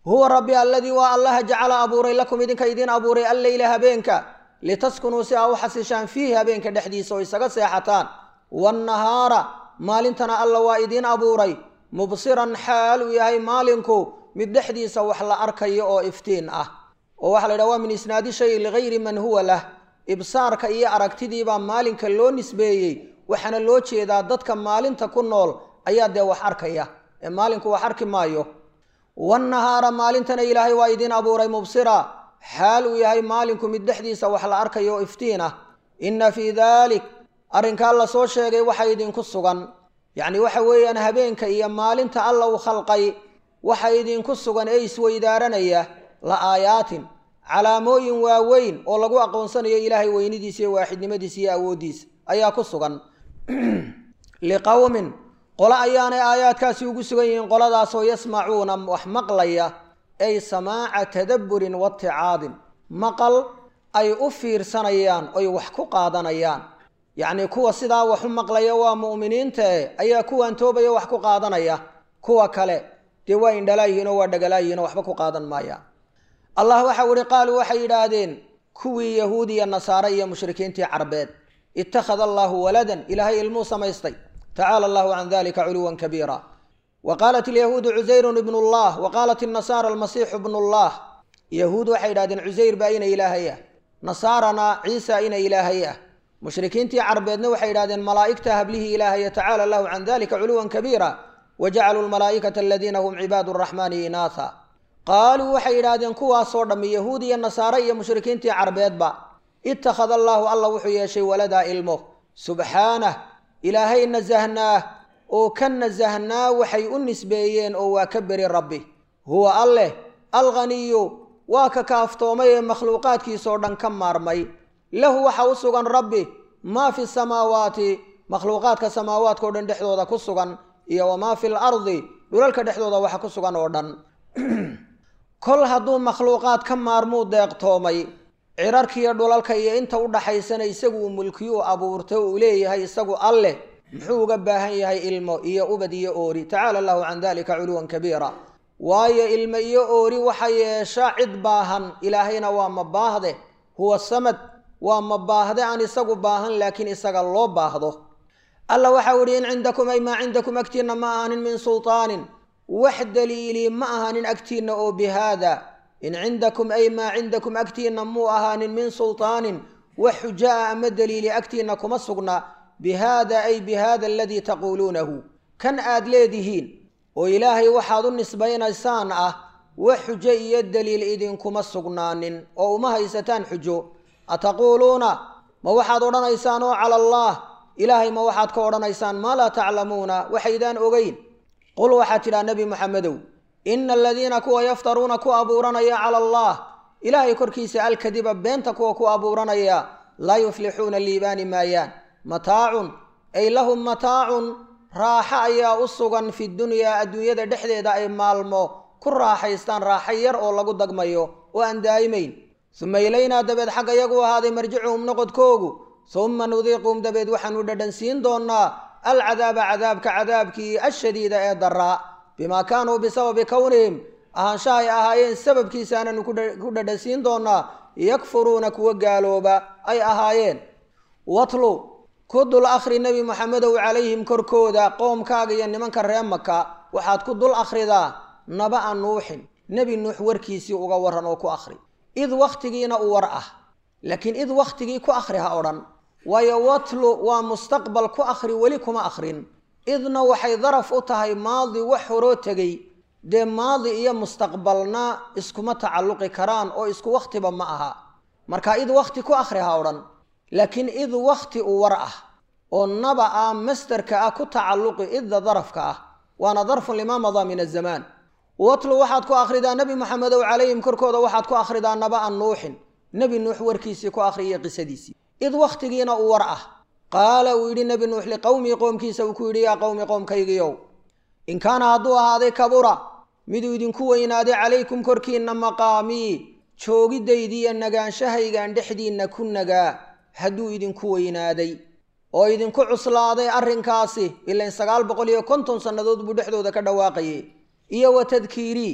huwa rabbi aladii waa allaha jacala abuuray lakum idinka idiin abuuray alleyla habeenka litaskunuu si aa u xasishaan fiihi habeenka dhexdiisa oo isaga seexataan waannahaara maalintana alla waa idiin abuuray mubsiran xaal uu yahay maalinku mid dhexdiisa wax la arkayo oo iftiin ah oo waxaa la yidhaha waa min isnaadi shay ligayri man huwa lah ibsaarka iyo aragtidiibaa maalinka loo nisbeeyey waxaana loo jeedaa dadka maalinta ku nool ayaa dee wax arkaya ee maalinku wax arki maayo wannahaara maalintana ilaahay waa idiin abuuray mubsira xaal uu yahay maalinku mid dhexdiisa wax la arkayo oo iftiin ah inna fii daalik arrinkaa la soo sheegay waxa idinku sugan yacni waxa weeyaan habeenka iyo maalinta alla uu khalqay waxa idinku sugan ee isweydaaranaya la aayaatin calaamooyin waaweyn oo lagu aqoonsanayo ilaahay weynidiisa iyo waaxidnimadiisa iyo awooddiisa ayaa ku sugan liqowmin qolo ayaanay aayaadkaasi ugu sugan yihiin qoladaasoo yasmacuuna wax maqlaya ay samaaca tadabburin waticaadin maqal ay u fiirsanayaan oy wax ku qaadanayaan yacnii kuwa sidaa wax u maqlaya waa mu'miniintae ayaa kuwan toobaya wax ku qaadanaya kuwa kale dee waa indhalaayihiin oo waa dhagalaayihin oo waxba ku qaadan maayaan allah waxau ihi qaaluu waxay yidhaahdeen kuwii yahuud iyo nasaare iyo mushrikiintii carbeed ittakhada allaahu waladan ilaahay ilmuu samaystay tacaala allahu can dalika culuwan kabiira wa qaalat alyahuudu cusayrun ibnu llah wa qaalat innasaara almasiixu bnu llah yahuud waxay yidhahdeen cusayr baa ina ilaahay ah nasaarana ciisa ina ilaahay ah mushrikiintii carbeedna waxay yidhahdeen malaa'igta hablihii ilaahaya tacaala allahu can dalika culuwan kabiira wa jacaluu lmalaa'ikata aladiina hum cibaadu araxmaani inaatha qaaluu waxay yidhaahdeen kuwaasoo dhammi yahuud iyo nasaare iyo mushrikiintii carbeedba ittakhada allaahu alla wuxuu yeeshay waladaa ilmo subxaanah ilaahay nasahnaa oo ka nasahnaa waxay u nisbeeyeen oo waa ka beri rabbi huwa alleh alghaniyu waa ka kaaftoomay ee makhluuqaadkiisoo dhan ka maarmay lahu waxa u sugan rabbi maa fi samaawaati makhluuqaadka samaawaadkao dhan dhexdooda ku sugan iyo wamaa fi lardi dhulalka dhexdooda waxa ku sugan oo dhan kol hadduu makhluuqaad ka maarmuu deeqtoomay cirarkiiyo dhulalka iyo inta u dhaxaysana isagu uu mulkiyuu abuurtay uu leeyahay isagu alleh muxuu uga baahan yahay ilmo iyo ubad iyo oori tacaala allahu can dalika culuwan kabiira waayo ilmo iyo oori waxa yeesha cid baahan ilaahayna waa ma baahde huwa samad waa ma baahde aan isagu baahan laakiin isaga loo baahdo alla waxau ihi in cindakum ay maa cindakum agtiinna ma ahanin min sulطaanin wax daliili ma ahanin agtiinna oo bihaada in cindakum ay maa cindakum agtiinna muu ahaanin min sulطaanin wax xujo ah ama daliili agtiinna kuma sugna bihaada ay bihaada aladii taquuluunahu kan aad leedihiin oo ilaahay waxaad u nisbaynaysaan ah wax xujo iyo daliil idinkuma sugnaanin oo uma haysataan xujo ataquuluuna ma waxaad odhanaysaan oo cala allah ilaahay ma waxaad ka odhanaysaan maa laa taclamuuna waxaydaan ogeyn qul waxaad tidhaha nebi moxamedow ina aladiina kuwa yaftaruuna ku abuuranaya cala allah ilaahay korkiisa alkadiba beenta kuwa ku abuuranaya laa yuflixuuna liibaani maayaan mataacun ay lahum mataacun raaxo ayaa u sugan fi dunyaa adduunyada dhexdeeda ay maalmo ku raaxaystaan raaxo yar oo lagu dagmayo oo aan daa'imayn suma ilaynaa dabeed xagga yagu ahaaday marjicuhum noqodkoogu suma nudiiquhum dabeed waxaanu dhadhansiin doonnaa alcadaaba cadaabka cadaabkii ashadiida ee daraa bimaa kaanuu bisababi kownihim ahaanshaha ay ahaayeen sababkiisa aananu ku dhadhansiin doonnaa yakfuruuna kuwa gaalooba ay ahaayeen watlu ku dul akhri nebi moxamedow calayhim korkooda qoomkaaga iyo nimanka ree maka waxaad ku dul akhridaa naba'a nuuxin nebi nuux warkiisii uga waran oo ku akhri id wakhtigiina u war ah laakiin id wakhtigii ku akhri ha odhan waayo watlu waa mustaqbal ku akhri weli kuma akhrin idna waxay daraf u tahay maadi wax horoo tegey dee maadi iyo mustaqbalna iskuma tacalluqi karaan oo isku wakhtiba ma aha marka id wakhti ku akhri ha odhan laakiin id wakhti u war ah oo naba ah masderka ah ku tacalluqi idda darafka ah waana darfun limaa madaa min azamaan watlu waxaad ku akhridaa nebi moxamedow calayhim korkooda waxaad ku akhridaa naba'a nuuxin nebi nuux warkiisii ku akhriya qisadiisii id wakhtigiina u war ah qaala uu yidhi nebi nuux liqowmii qoomkiisa uu ku yidhi yaa qowmi qoomkaygiiow in kaana hadduu ahaaday kabura miduu idinku weynaaday calaykum korkiinna maqaamii joogidaydiiyo nagaanshahaygaan dhexdiinna ku nagaa hadduu idinku weynaaday oo idinku cuslaaday arrinkaasi ilain sagaal boqol iyo konton sannadood buu dhexdooda ka dhawaaqayay iyo wa tadkiirii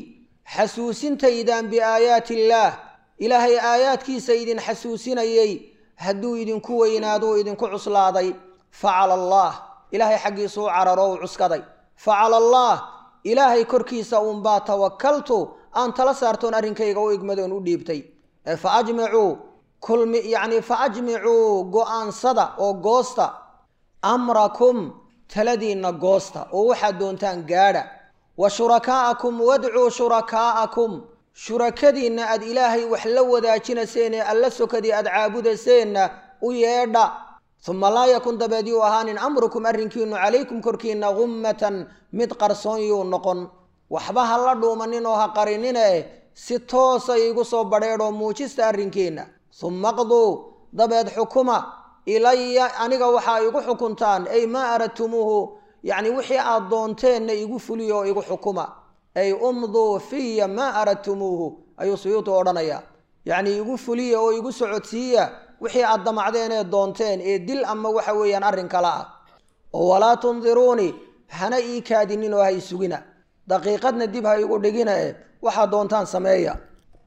xasuusintaydaan biaayaati illaah ilaahay aayaadkiisa idin xasuusinayey hadduu idinku weynaaduu idinku cuslaaday facala allaah ilaahay xaggiisuu cararo u cuskaday facala allaah ilaahay korkiisa uunbaa tawakaltu aan tala saartoon arrinkayga u igmadoon u dhiibtay ee fa ajmicuu kulmi yacnii fa ajmicuu go-aansada oo goosta amrakum taladiinna goosta oo waxaad doontaan gaadha wa shurakaa'akum wadcuu shurakaa'akum shurakadiinna aad ilaahay wax la wadaajinayseen ee alla sokadii aad caabudaseenna u yeedha uma laa yakun dabeed yuu ahaanin amrukum arrinkiinu calaykum korkiinna gummatan mid qarsoon yuu noqon waxba ha la dhuumanin oo ha qarinine si toosa iigu soo badheedhoo muujista arrinkiinna summa qduu dabeed xukuma ilaya aniga waxaa igu xukuntaan ay maa aradtumuuhu yacni wixii aad doonteenna igu fuliya oo igu xukuma ay umduu fiya maa aradtumuuhu ayuu suyuutu odhanaya yacnii igu fuliya oo igu socodsiiya wixii aad damacdeen ee doonteen ee dil ama waxa weeyaan arrin kale ah oo walaa tundiruunii hana ii kaadinin oo ha isugina daqiiqadna dib ha igu dhigina e waxaad doontaan sameeya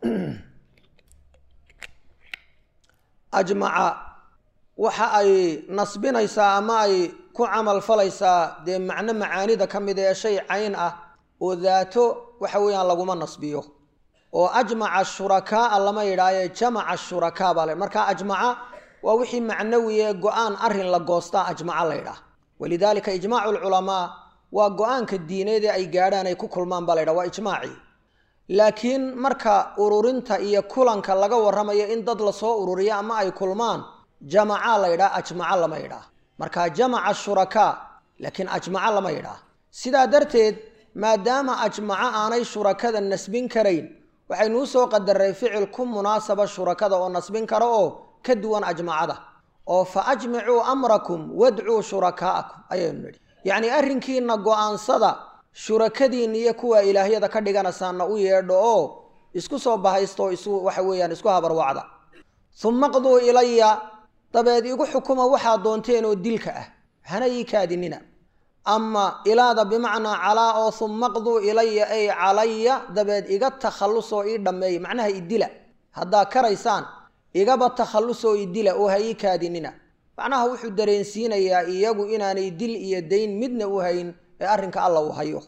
ajmaca waxa ay nasbinaysaa ama ay ku camal falaysaa dee macno macaanida ka mid ee shay cayn ah oo daato waxa weeyaan laguma nasbiyo oo ajmaca shurakaaa lama yidhaaye jamaca shurakaa baa le marka ajmaca waa wixii macnawi ee go-aan arrin la goostaa ajmaca la ydhaah walidaalika ijmaacu lculamaa waa go-aanka diineed ee ay gaadhaan ay ku kulmaan baa la ydhaha waa ijmaacii laakiin marka ururinta iyo kulanka laga warramayo in dad lasoo ururiyo ama ay kulmaan jamaca la ydhaha ajmaca lama yidhaah marka jamaca shurakaa laakiin ajmaca lama yidhaah sidaa darteed maadaama ajmaco aanay shurakada nasbin karayn waxaynu usoo qadaray ficil ku munaasaba shurakada oo nasbin karo oo ka duwan ajmacada oo fa ajmicuu amrakum wadcuu shurakaa'akum ayaynu nidhi yacnii arrinkiina go-aansada shurakadiinna iyo kuwa ilaahyada ka dhiganaysaana u yeedho oo isku soo bahaysto isu waxa weeyaan isku habarwacda uma qduu ilaya dabeed igu xukuma waxaad doonteen oo dilka ah hana ii kaadinina ama ilaada bimacnaa calaa oo uma qduu ilaya ay calaya dabeed iga takhallusoo ii dhammeeya macnaha idila haddaa karaysaan igaba takhallusoo idila oo ha ii kaadinina macnaha wuxuu dareensiinayaa iyagu inaanay dil iyo dayn midna u hayn ee arrinka alla uu hayo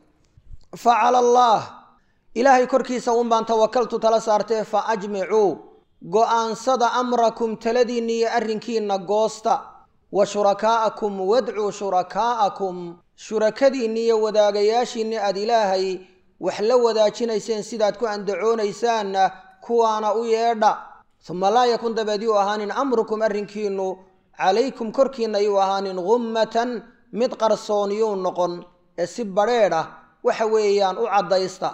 fa cala allaah ilaahay korkiisa un baan tawakaltu tala saartee fa ajmicuu go-aansada amrakum taladiinna iyo arrinkiinna goosta wa shurakaa'akum wadcuu shurakaa'akum shurakadiinni iyo wadaagayaashiinni aad ilaahay wax la wadaajinayseen sidaad ku andacoonaysaanna kuwaana u yeedha uma laa yakun dabeed yuu ahaanin amrukum arrinkiinnu calaykum korkiinna yuu ahaanin gummatan mid qarsoon yuu noqon ee si badrheedh ah waxa weeyaan u caddaysta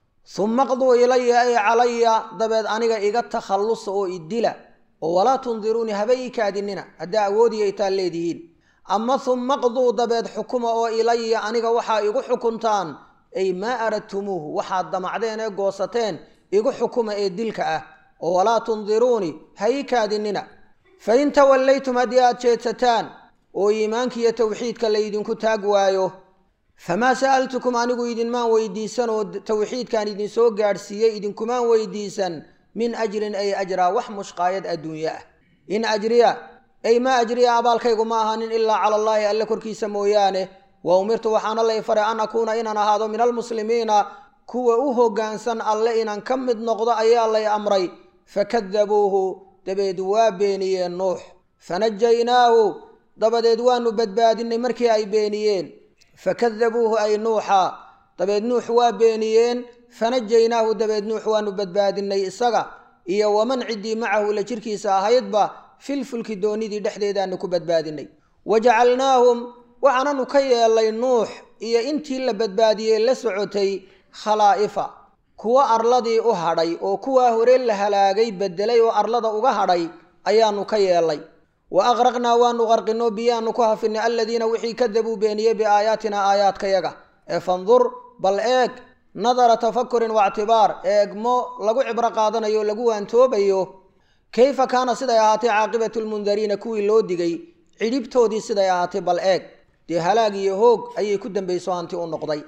uma qduu ilaya ay calaya dabeed aniga iga takhallusa oo idila oo walaa tundiruunii haba ii kaadinina haddaa awoodiya itaan leedihiin ama uma qduu dabeed xukuma oo ilaya aniga waxaa igu xukuntaan ay maa aradtumuuhu waxaad damacdeen ee goosateen igu xukuma ee dilka ah oo walaa tundiruunii ha ii kaadinina fain tawallaytum haddii aad jeedsataan oo iimaankiiyo towxiidka laydinku taag waayo famaa sa'altukum anigu idinmaan weydiisan oo towxiidkaan idinsoo gaadhsiiyey idinkumaan weydiisan min ajrin ay ajraa wax mushqaayad adduunye ah in ajriya ay maa ajriya abaalkaygu ma ahanin ilaa cala allaahi alle korkiisa mooyaane wa umirtu waxaana lay faray an akuuna inaan ahaado min almuslimiina kuwa u hoggaansan alle inaan ka mid noqdo ayaa lay amray fakadabuuhu dabeed waa beeniyeen nuux fanajaynaahu dabadeed waanu badbaadinay markii ay beeniyeen fakadabuuhu ay nuuxa dabeed nuux waa beeniyeen fanajaynaahu dabeed nuux waanu badbaadinay isaga iyo waman ciddii macahu la jirkiisa ahaydba filfulki doonidii dhexdeedaanu ku badbaadinay wajacalnaahum waxaananu ka yeelay nuux iyo intii la badbaadiyey la socotay khalaa'ifa kuwa arladii u hadhay oo kuwaa hore la halaagay bedelay oo arlada uga hadhay ayaanu ka yeelay wa aqraqnaa waanu qarqinoo biyaanu ku hafinay aladiina wixii kadabuu beeniyey biaayaatina aayaadkayaga ee fandur bal eeg nadara tafakurin waictibaar eegmo lagu cibro qaadanayo o lagu waantoobayo kayfa kaana siday ahaatay caaqibatu lmundariina kuwii loo digay cidhibtoodii siday ahaatay bal eeg dee halaag iyo hoog ayay ku dambayso hanti u noqday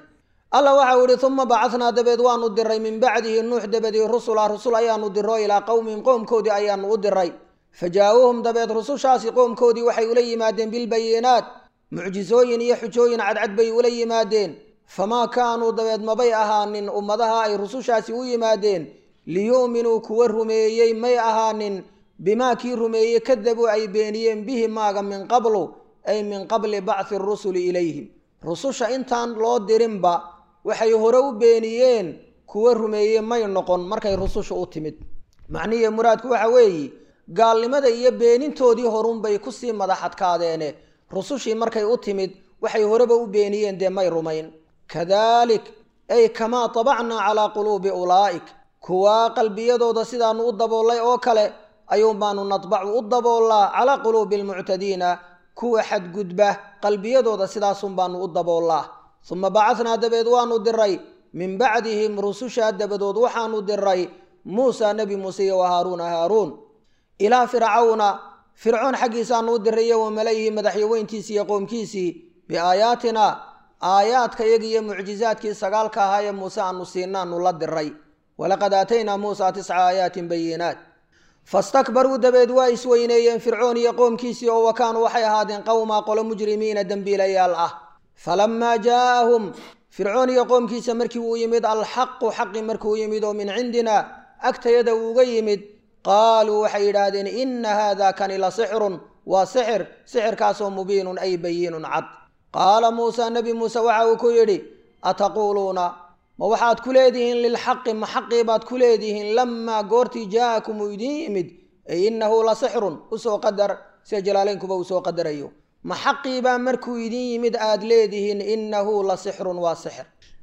alla waxau ihi uma bacatnaa dabeed waanu diray min bacdihi nuux dabadii rusula rusul ayaanu diro ilaa qowmihim qoomkoodii ayaanu u diray fajaa-uuhum dabeed rusushaasi qoomkoodii waxay ula yimaadeen bilbayinaat mucjisooyin iyo xujooyin cadcad bay ula yimaadeen famaa kaanuu dabeed mabay ahaanin ummadaha ay rusushaasi u yimaadeen liyu'minuu kuwa rumeeyey may ahaanin bimaa kii rumeeyey kadabuu ay beeniyeen bihi maaga min qablu ay min qabli bacthi rusuli ilayhim rususha intaan loo dirinba waxay hore u beeniyeen kuwa rumeeye may noqon markay rususha u timid macnihii muraadku waxa weeye gaalnimada iyo beenintoodii horunbay kusii madaxadkaadeene rusushii markay u timid waxay horeba u beeniyeen dee may rumayn kadalik ay kamaa tabacnaa calaa quluubi ulaa'ik kuwaa qalbiyadooda sidaanu u daboollay oo kale ayuun baanu nadbacu u daboollaa calaa quluubi almuctadiina kuwa xadgudba qalbiyadooda sidaasun baanu u daboollaa uma bacatnaa dabeed waanu diray min bacdihim rusushaa dabadood waxaanu diray muusa nebi muuse iyo wa haaruuna haaruun ilaa fircawna fircoon xaggiisaanu u diray iyo wa malayihi madaxyaweyntiisii iyo qoomkiisii biaayaatina aayaadka iyaga iyo mucjizaadkii sagaalka ahaa ee muuse aanu siinaanu la diray walaqad aataynaa muusa tisca aayaatin bayinaat fastakbaruu dabeed waa isweyneeyeen fircoon iyo qoomkiisii oo wakaanuu waxay ahaadeen qowmaa qolo mujrimiina dembiilayaal ah falamaa jaaahum fircoon iyo qoomkiisa markii uu yimid alxaqu xaqi markuu yimid oo min cindina agtayada uuga yimid qaaluu waxay yidhaahdeen inna haada kani la sixrun waa sixir sixirkaasoo mubiinun ay bayiinun cad qaala muusa nebi muuse waxa uu ku yidhi ataquuluuna ma waxaad ku leedihiin lilxaqi ma xaqii baad ku leedihiin lamaa goortii jaa'akum uu idiin yimid ay innahu la sixrun usoo qadar sida jalaaleynkuba uu soo qadarayo ma xaqiibaa markuu idiin yimid aad leedihiin innahu la sixrun waa sixir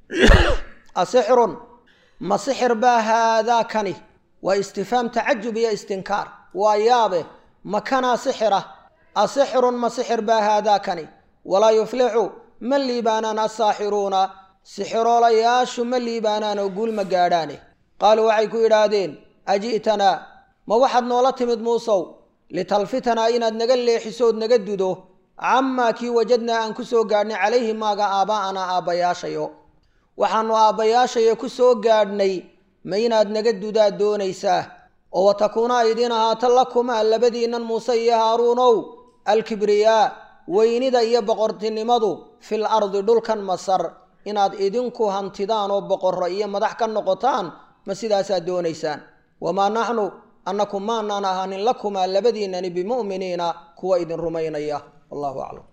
asixrun ma sixir baa haadaa kani waa istifhaam tacajub iyo istinkaar waa yaabe ma kanaa sixira asixrun ma sixir baa haadaa kani walaa yuflixu ma liibaanaan assaaxiruuna sixiroolayaashu ma liibaanaan oo guul ma gaadhaane qaaluu waxay ku yidhaahdeen aji'tanaa ma waxaad noola timid muusow litalfitanaa inaad naga leexisood naga dudo camaa kii wajadnaa aan ku soo gaadhnay calayhi maaga aabbaa'anaa aabbayaashayo waxaannu aabbayaashayo ku soo gaadhnay ma inaad naga dudaad doonaysaa oo watakuuna idiin ahaata lakumaa labadiinnan muuse iyo haaruunow alkibriyaa weynida iyo boqortinimadu fil ardi dhulkan masar inaad idinku hantidaan oo boqorro iyo madax ka noqotaan ma sidaasaad doonaysaan wamaa naxnu annaku maanaan ahaanin lakumaa labadiinnani bimu'miniina kuwa idin rumaynaya wallahu aclam